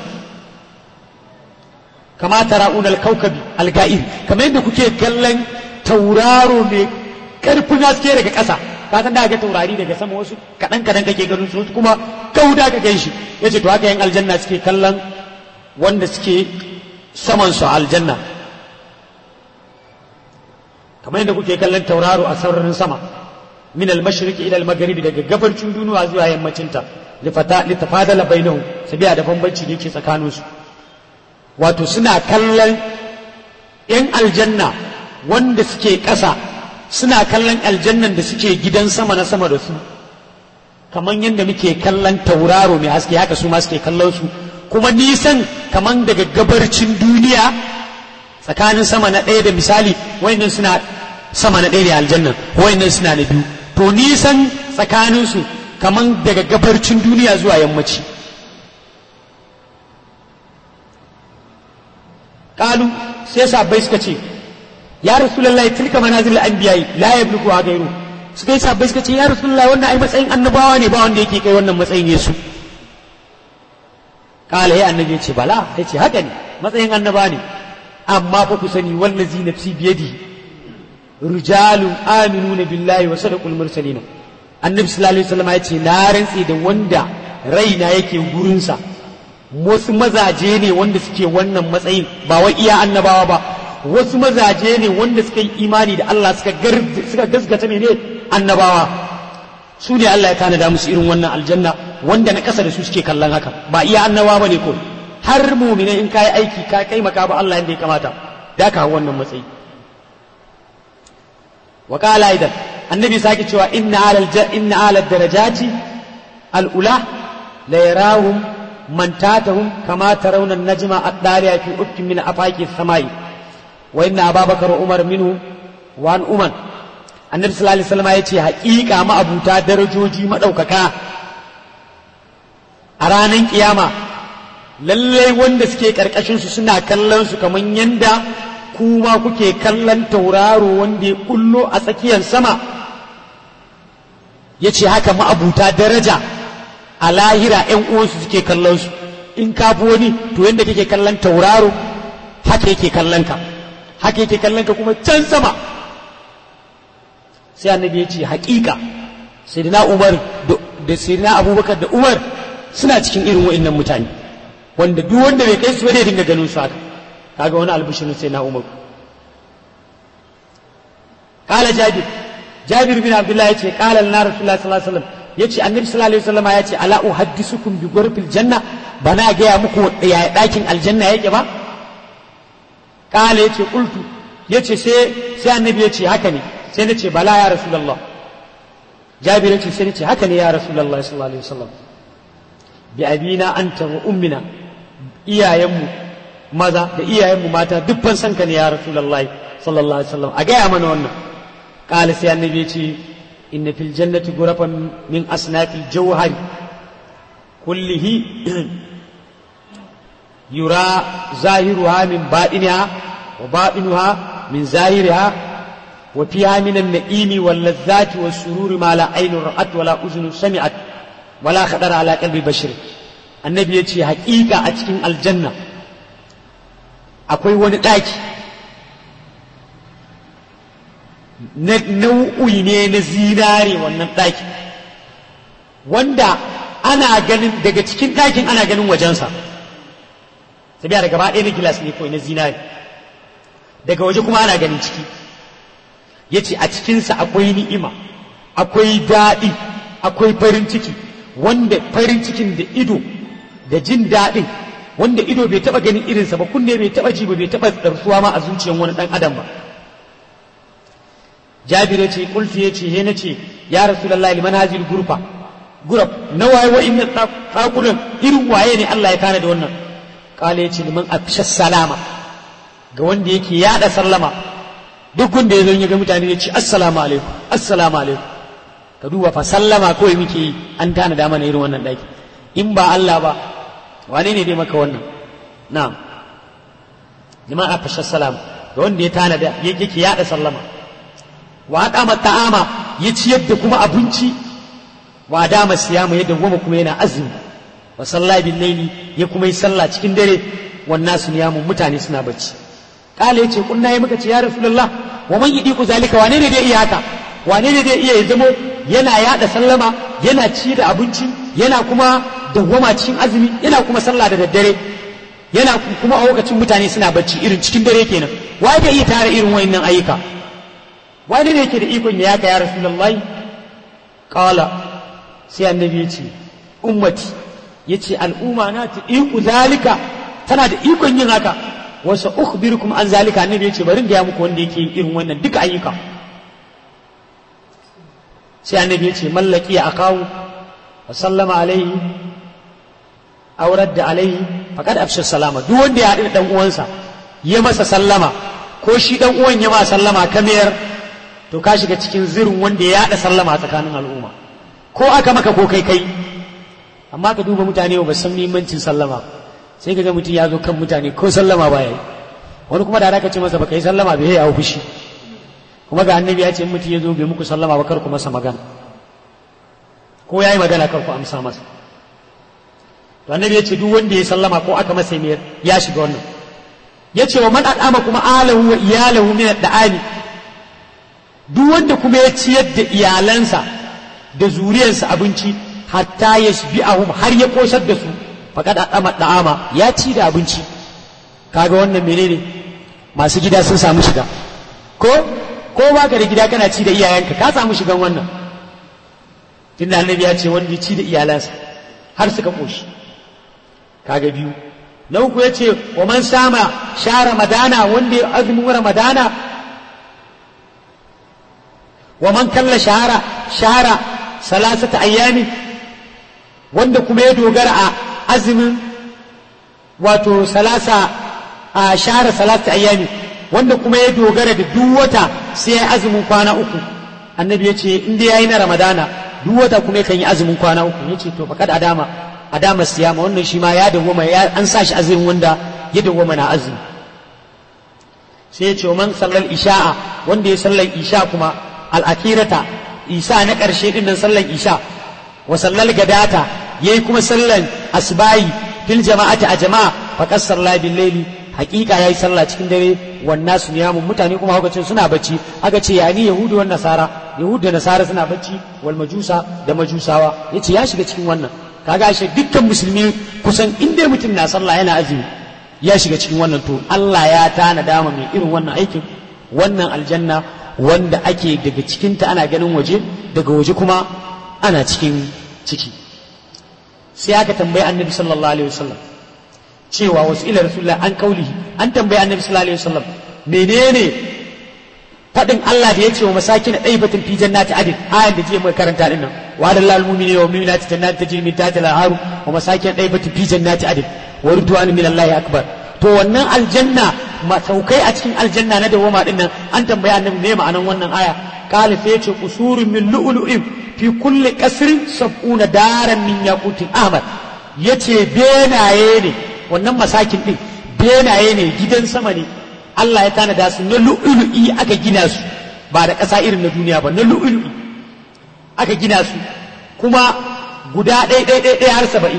kama tara'un al-kawkabi al-ga'ir kamar yadda kuke kallon tauraro mai karfin haske daga ƙasa ka san da ga taurari daga sama wasu kaɗan kaɗan kake ganin su kuma kauda ka gan shi yace to haka yan aljanna suke kallon wanda suke saman su aljanna kamar yadda kuke kallon tauraro a sararin sama min al-mashriqi ila al-maghribi daga gabarcin duniya zuwa yammacin ta litafadala bainahu sabiya da bambanci da yake tsakanin su wato suna kallon yan aljanna wanda suke ƙasa suna kallon aljannan da suke gidan sama na sama da su kamar yadda muke kallon tauraro mai haske haka su ma suke kallon su kuma nisan kamar daga gabarcin duniya tsakanin sama na ɗaya da misali wayannan suna sama na ɗaya da aljannan wayannan suna na biyu to nisan tsakaninsu kamar daga gabarcin duniya zuwa yammaci ƙalu sai sabbai suka ce ya rasulullahi tilka manazil anbiya'i la yabluku ha gairu suka yi sabbai suka ce ya rasulullahi wannan ai matsayin annabawa ne ba wanda yake kai wannan matsayin yesu kala ya annabi ya ce bala ya ce haka ne matsayin annaba ne amma fa ku sani wallazi nafsi biyadi rijalun aminuna billahi wa sadaqul mursalin annabi sallallahu alaihi wasallam ya ce na rantsi da wanda raina yake gurinsa wasu mazaje ne wanda suke wannan matsayin ba wai iya annabawa ba wasu mazaje ne wanda suka yi imani da Allah suka suka gaskata ne annabawa su ne Allah ya tanada musu irin wannan aljanna wanda na ƙasa da su suke kallon haka ba iya annabawa ba ne ko har mumine in ka yi aiki ka kai maka ba Allah yadda ya kamata da ka wannan matsayi wa qala aidan annabi sake cewa inna alal inna alal darajati al ula la yarahum man tatahum kama tarawna an-najma ad-dariya fi ufkin min afaqi samai wa inna ababakar umar minhu wa an umar annabi sallallahu alaihi wasallam yace haƙiƙa ma'abuta darajoji madaukaka a ranar kiyama lallai wanda suke karkashin su suna kallon su kamar yanda kuma kuke kallon tauraro wanda ya kullo a tsakiyar sama yace haka ma'abuta daraja a lahira ƴan uwansu suke kallon su in ka fi wani to yanda kake kallon tauraro haka yake kallon ka haka yake kallon ka kuma can sama sai annabi ya ce haƙiƙa sayyidina umar da sayyidina abubakar da umar suna cikin irin wa'annan mutane wanda duk wanda bai kai su ba zai dinga ganin su haka kaga wani albishirin sayyidina umar qala jabir jabir bin abdullah yace qala lana rasulullah sallallahu alaihi wasallam yace annabi sallallahu alaihi wasallam yace ala uhaddisukum bi ghurfil janna bana gaya muku ya dakin aljanna yake ba qala yace qultu yace sai sai annabi yace haka ne sai na ce bala ya rasulallah jabir ce sai na ce haka ne ya rasulallah sallallahu alaihi wasallam bi abina anta wa ummina iyayenmu maza da iyayenmu mata duk ban san ka ne ya rasulallah sallallahu alaihi wasallam a gaya mana wannan qala sai annabi ce inna fil jannati ghurafan min asnafil jawhari kullihi yura zahiruha min baɗiniha wa baɗinuha min zahiriha وفيها من النعيم واللذات والسرور ما لا عين رأت ولا أذن سمعت ولا خطر على قلب بشر النبي يتي حقيقة أتكين الجنة akwai wani ɗaki nau'i ne na zinare wannan ɗaki wanda ana ganin daga cikin ɗakin ana ganin wajensa sabiya da gaba ɗaya na gilas ne kawai na zinare daga waje kuma ana ganin ciki ya ce a cikinsa akwai ni'ima akwai daɗi akwai farin ciki wanda farin cikin da ido da jin daɗin wanda ido bai taɓa ganin irinsa ba kunne bai taɓa ji ba bai taɓa ɗarsuwa ma a zuciyar wani ɗan adam ba jabir ya ce kultu ya ce he na ce ya rasulullahi liman hazil gurfa gurab na waye wa inna ɗakunan irin waye ne Allah ya tana da wannan kala ya ce liman afshas salama ga wanda yake yaɗa sallama duk wanda ya zo ya ga mutane ya ce assalamu alaikum assalamu alaikum ka duba fa sallama kawai muke yi an tana da mana irin wannan daki in ba Allah ba wane ne dai maka wannan na'am liman afasha salam ga wanda ya tana da yake yada sallama wa adama ta'ama ya ciyar da kuma abinci wa adama siyama ya dawwama kuma yana azumi wa salla bil laili ya kuma yi sallah cikin dare wannan su niyamun mutane suna bacci kala yace kunna yi muka ce ya rasulullah wa man yidiku zalika wane ne dai iya haka wane ne dai iya ya zamo yana yada sallama yana ci da abinci yana kuma dawwama cikin azumi yana kuma sallah da daddare yana kuma a lokacin mutane suna bacci irin cikin dare kenan wai da iya tara irin wayannan ayyuka wani ne yake da ikon ya yaka ya rasulullahi qala sai annabi ya ce ummati yace al'umma na ta iku zalika tana da ikon yin haka wasu ukhbirukum an zalika annabi yace bari in ga muku wanda yake yin irin wannan duka ayyuka sai annabi yace mallaki ya akawu wa sallama alaihi aurar da alaihi faqad afsha salama duk wanda ya haɗu da dan uwansa ya masa sallama ko shi dan uwan ya ma sallama kamar to ka shiga cikin zirin wanda ya haɗa sallama tsakanin al'umma ko aka maka ko kai kai amma ka duba mutane ba san muhimmancin sallama sai ka ga mutum ya zo kan mutane ko sallama ba ya yi wani kuma da aka ce masa baka yi sallama bai yi a fushi kuma ga annabi ya ce in mutum ya zo bai muku sallama ba kar ku masa magana ko ya yi magana kar ku amsa masa to annabi ya ce duk wanda ya sallama ko aka masa mai ya shiga wannan ya ce wa man al'ama kuma alahu wa iyalahu min da'ani duk wanda kuma ya ciyar da iyalansa da zuriyarsa abinci hatta ya ahum har ya kosar da su faƙad adama da'ama ya ci da abinci kaga wannan menene masu gida sun samu shiga ko ko baka da gida kana ci da iyayenka ka samu shigan wannan tunda annabi ya ce wanda ya ci da iyalansa har suka koshi kaga biyu na uku ya ce wa man sama sha ramadana wanda ya azumin ramadana wa man kalla shahara shahara salasata ayyami wanda kuma ya dogara a azumin wato salasa a shahara salasa ayyami wanda kuma ya dogara da duk wata sai ya azumin kwana uku annabi ya ce inda ya yi na ramadana duk wata kuma yakan yi azumin kwana uku ya ce to faƙad adama adama siyama wannan shi ma ya dawwama ya an sa shi azumin wanda ya dawwama na azumi sai ya ce man sallar isha'a wanda ya sallar isha kuma al'akirata isa na ƙarshe ɗin nan sallar isha wa sallar gadata yayi kuma sallar asbayi fil jama'ati a jama'a faqad salla bil layli haqiqa yayi sallah cikin dare wan nasu niyamun mutane kuma haka suna bacci aka ce yani yahudu wan nasara yahudu da nasara suna bacci wal majusa da majusawa yace ya shiga cikin wannan kaga shi dukkan musulmi kusan inda mutum na sallah yana azumi ya shiga cikin wannan to Allah ya tana dama mai irin wannan aikin wannan aljanna wanda ake daga cikinta ana ganin waje daga waje kuma ana cikin ciki sai aka tambayi annabi sallallahu alaihi wasallam cewa wasu ila rasulullah an kaulihi an tambayi annabi sallallahu alaihi wasallam menene fadin Allah da ya ce wa masakin ɗaibatin fi jannati adin ayan da jiya muka karanta din nan wa da lal mu'mini wa mu'minati jannati tajri min tahtiha al-anharu wa masakin ɗaibatin fi jannati adin wa ridwan min Allah akbar to wannan aljanna masaukai a cikin aljanna na dawoma din nan an tambayi annabi me ma'anan wannan aya qala sai yace qusurun min lu'lu'in fi kulli qasrin sab'una daran min yaqutin ahmad yace benaye ne wannan masakin din benaye ne gidan sama ne Allah ya tanada su na lu'lu'i aka gina su ba da ƙasa irin na duniya ba na lu'lu'i aka gina su kuma guda ɗaya ɗaya ɗaya har saba'in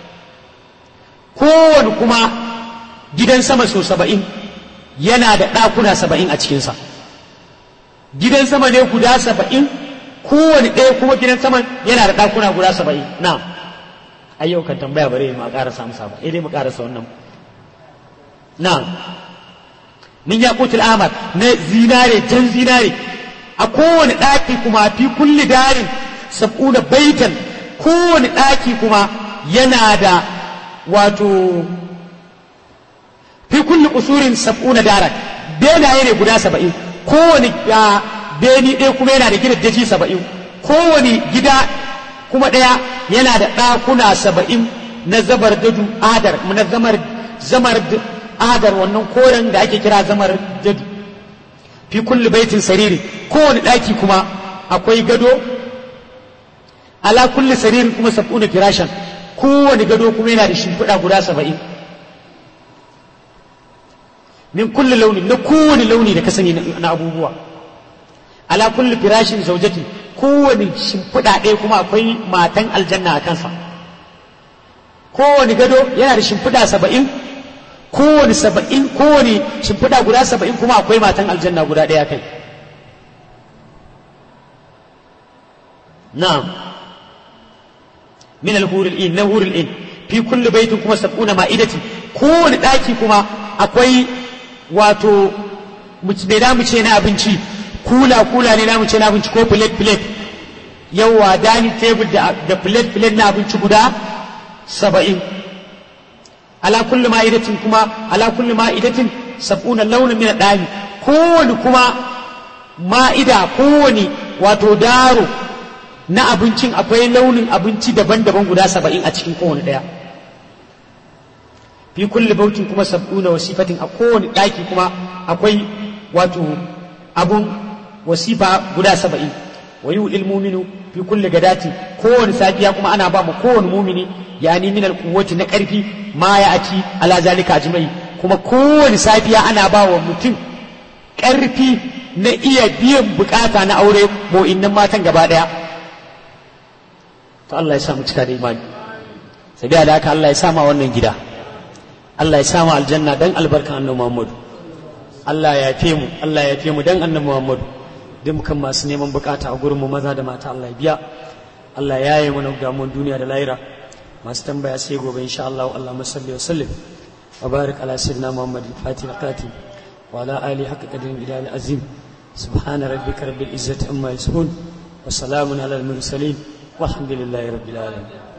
kowane kuma gidan sama so saba'in yana da ɗakuna saba'in a cikinsa gidan sama ne guda saba'in kowane ɗaya kuma gidan sama yana da ɗakuna guda saba'in na ayyau kan tambaya bare mu ƙarasa amsa ba dai mu ƙarasa wannan na min yaqutul amar na zinare jan zinare a kowane ɗaki kuma fi kulli darin sab'una baitan kowane ɗaki kuma yana da wato fi kulli usurin sab'una daran benaye ne guda saba'in kowane beni ɗaya kuma yana da gidaddaji saba'in kowane gida kuma ɗaya yana da ɗakuna saba'in na zabar dadu adar na zamar zamar adar wannan koren da ake kira zamar dadu fi kulli baitin sariri kowane ɗaki kuma akwai gado ala kulli saririn kuma sab'una firashan kowane gado kuma yana da shimfiɗa guda saba'in min kulli launi na kowane launi da ka sani na abubuwa ala kulli firashin zaujati kowane shimfiɗa ɗaya kuma akwai matan aljanna a kansa kowane gado yana da shimfiɗa saba'in kowane saba'in kowane shimfiɗa guda saba'in kuma akwai matan aljanna guda ɗaya kai na'am min al-hurul in na hurul in fi kulli baitin kuma sab'una ma'idati kowane ɗaki kuma akwai wato me da mu ce na abinci kula kula ne da mu ce na abinci ko plate plate yawa dani table da da plate plate na abinci guda saba'in ala kulli ma'idatin kuma ala kulli ma'idatin sab'una launin min dani kowane kuma ma'ida kowane wato daro na abincin akwai launin abinci daban-daban guda saba'in a cikin kowane ɗaya fi kulli bautin kuma sab'una wasifatin a kowane ɗaki kuma akwai wato abun wasifa guda saba'in wa yi muminu fi kulli gadati kowane safiya kuma ana ba mu kowane mumini yani min alquwwati na ƙarfi ma ya aci ala zalika ajmai kuma kowane safiya ana ba wa mutum ƙarfi na iya biyan bukata na aure mo innan matan gaba ɗaya to Allah ya sa mu cika da imani sabiya da haka Allah ya sa ma wannan gida Allah ya sa mu aljanna dan albarkan annabi Muhammad Allah ya yafe mu Allah ya yafe mu dan annabi Muhammad dukkan masu neman bukata a gurin mu maza da mata Allah ya biya Allah ya yi mana damuwar duniya da lahira masu tambaya sai gobe insha Allah Allah masalli wa sallim wa barik ala sayyidina Muhammad fatih qati wa ala ali haqqa qadrin ila azim subhana rabbika rabbil izzati amma yasifun wa salamun ala al mursalin والحمد لله رب العالمين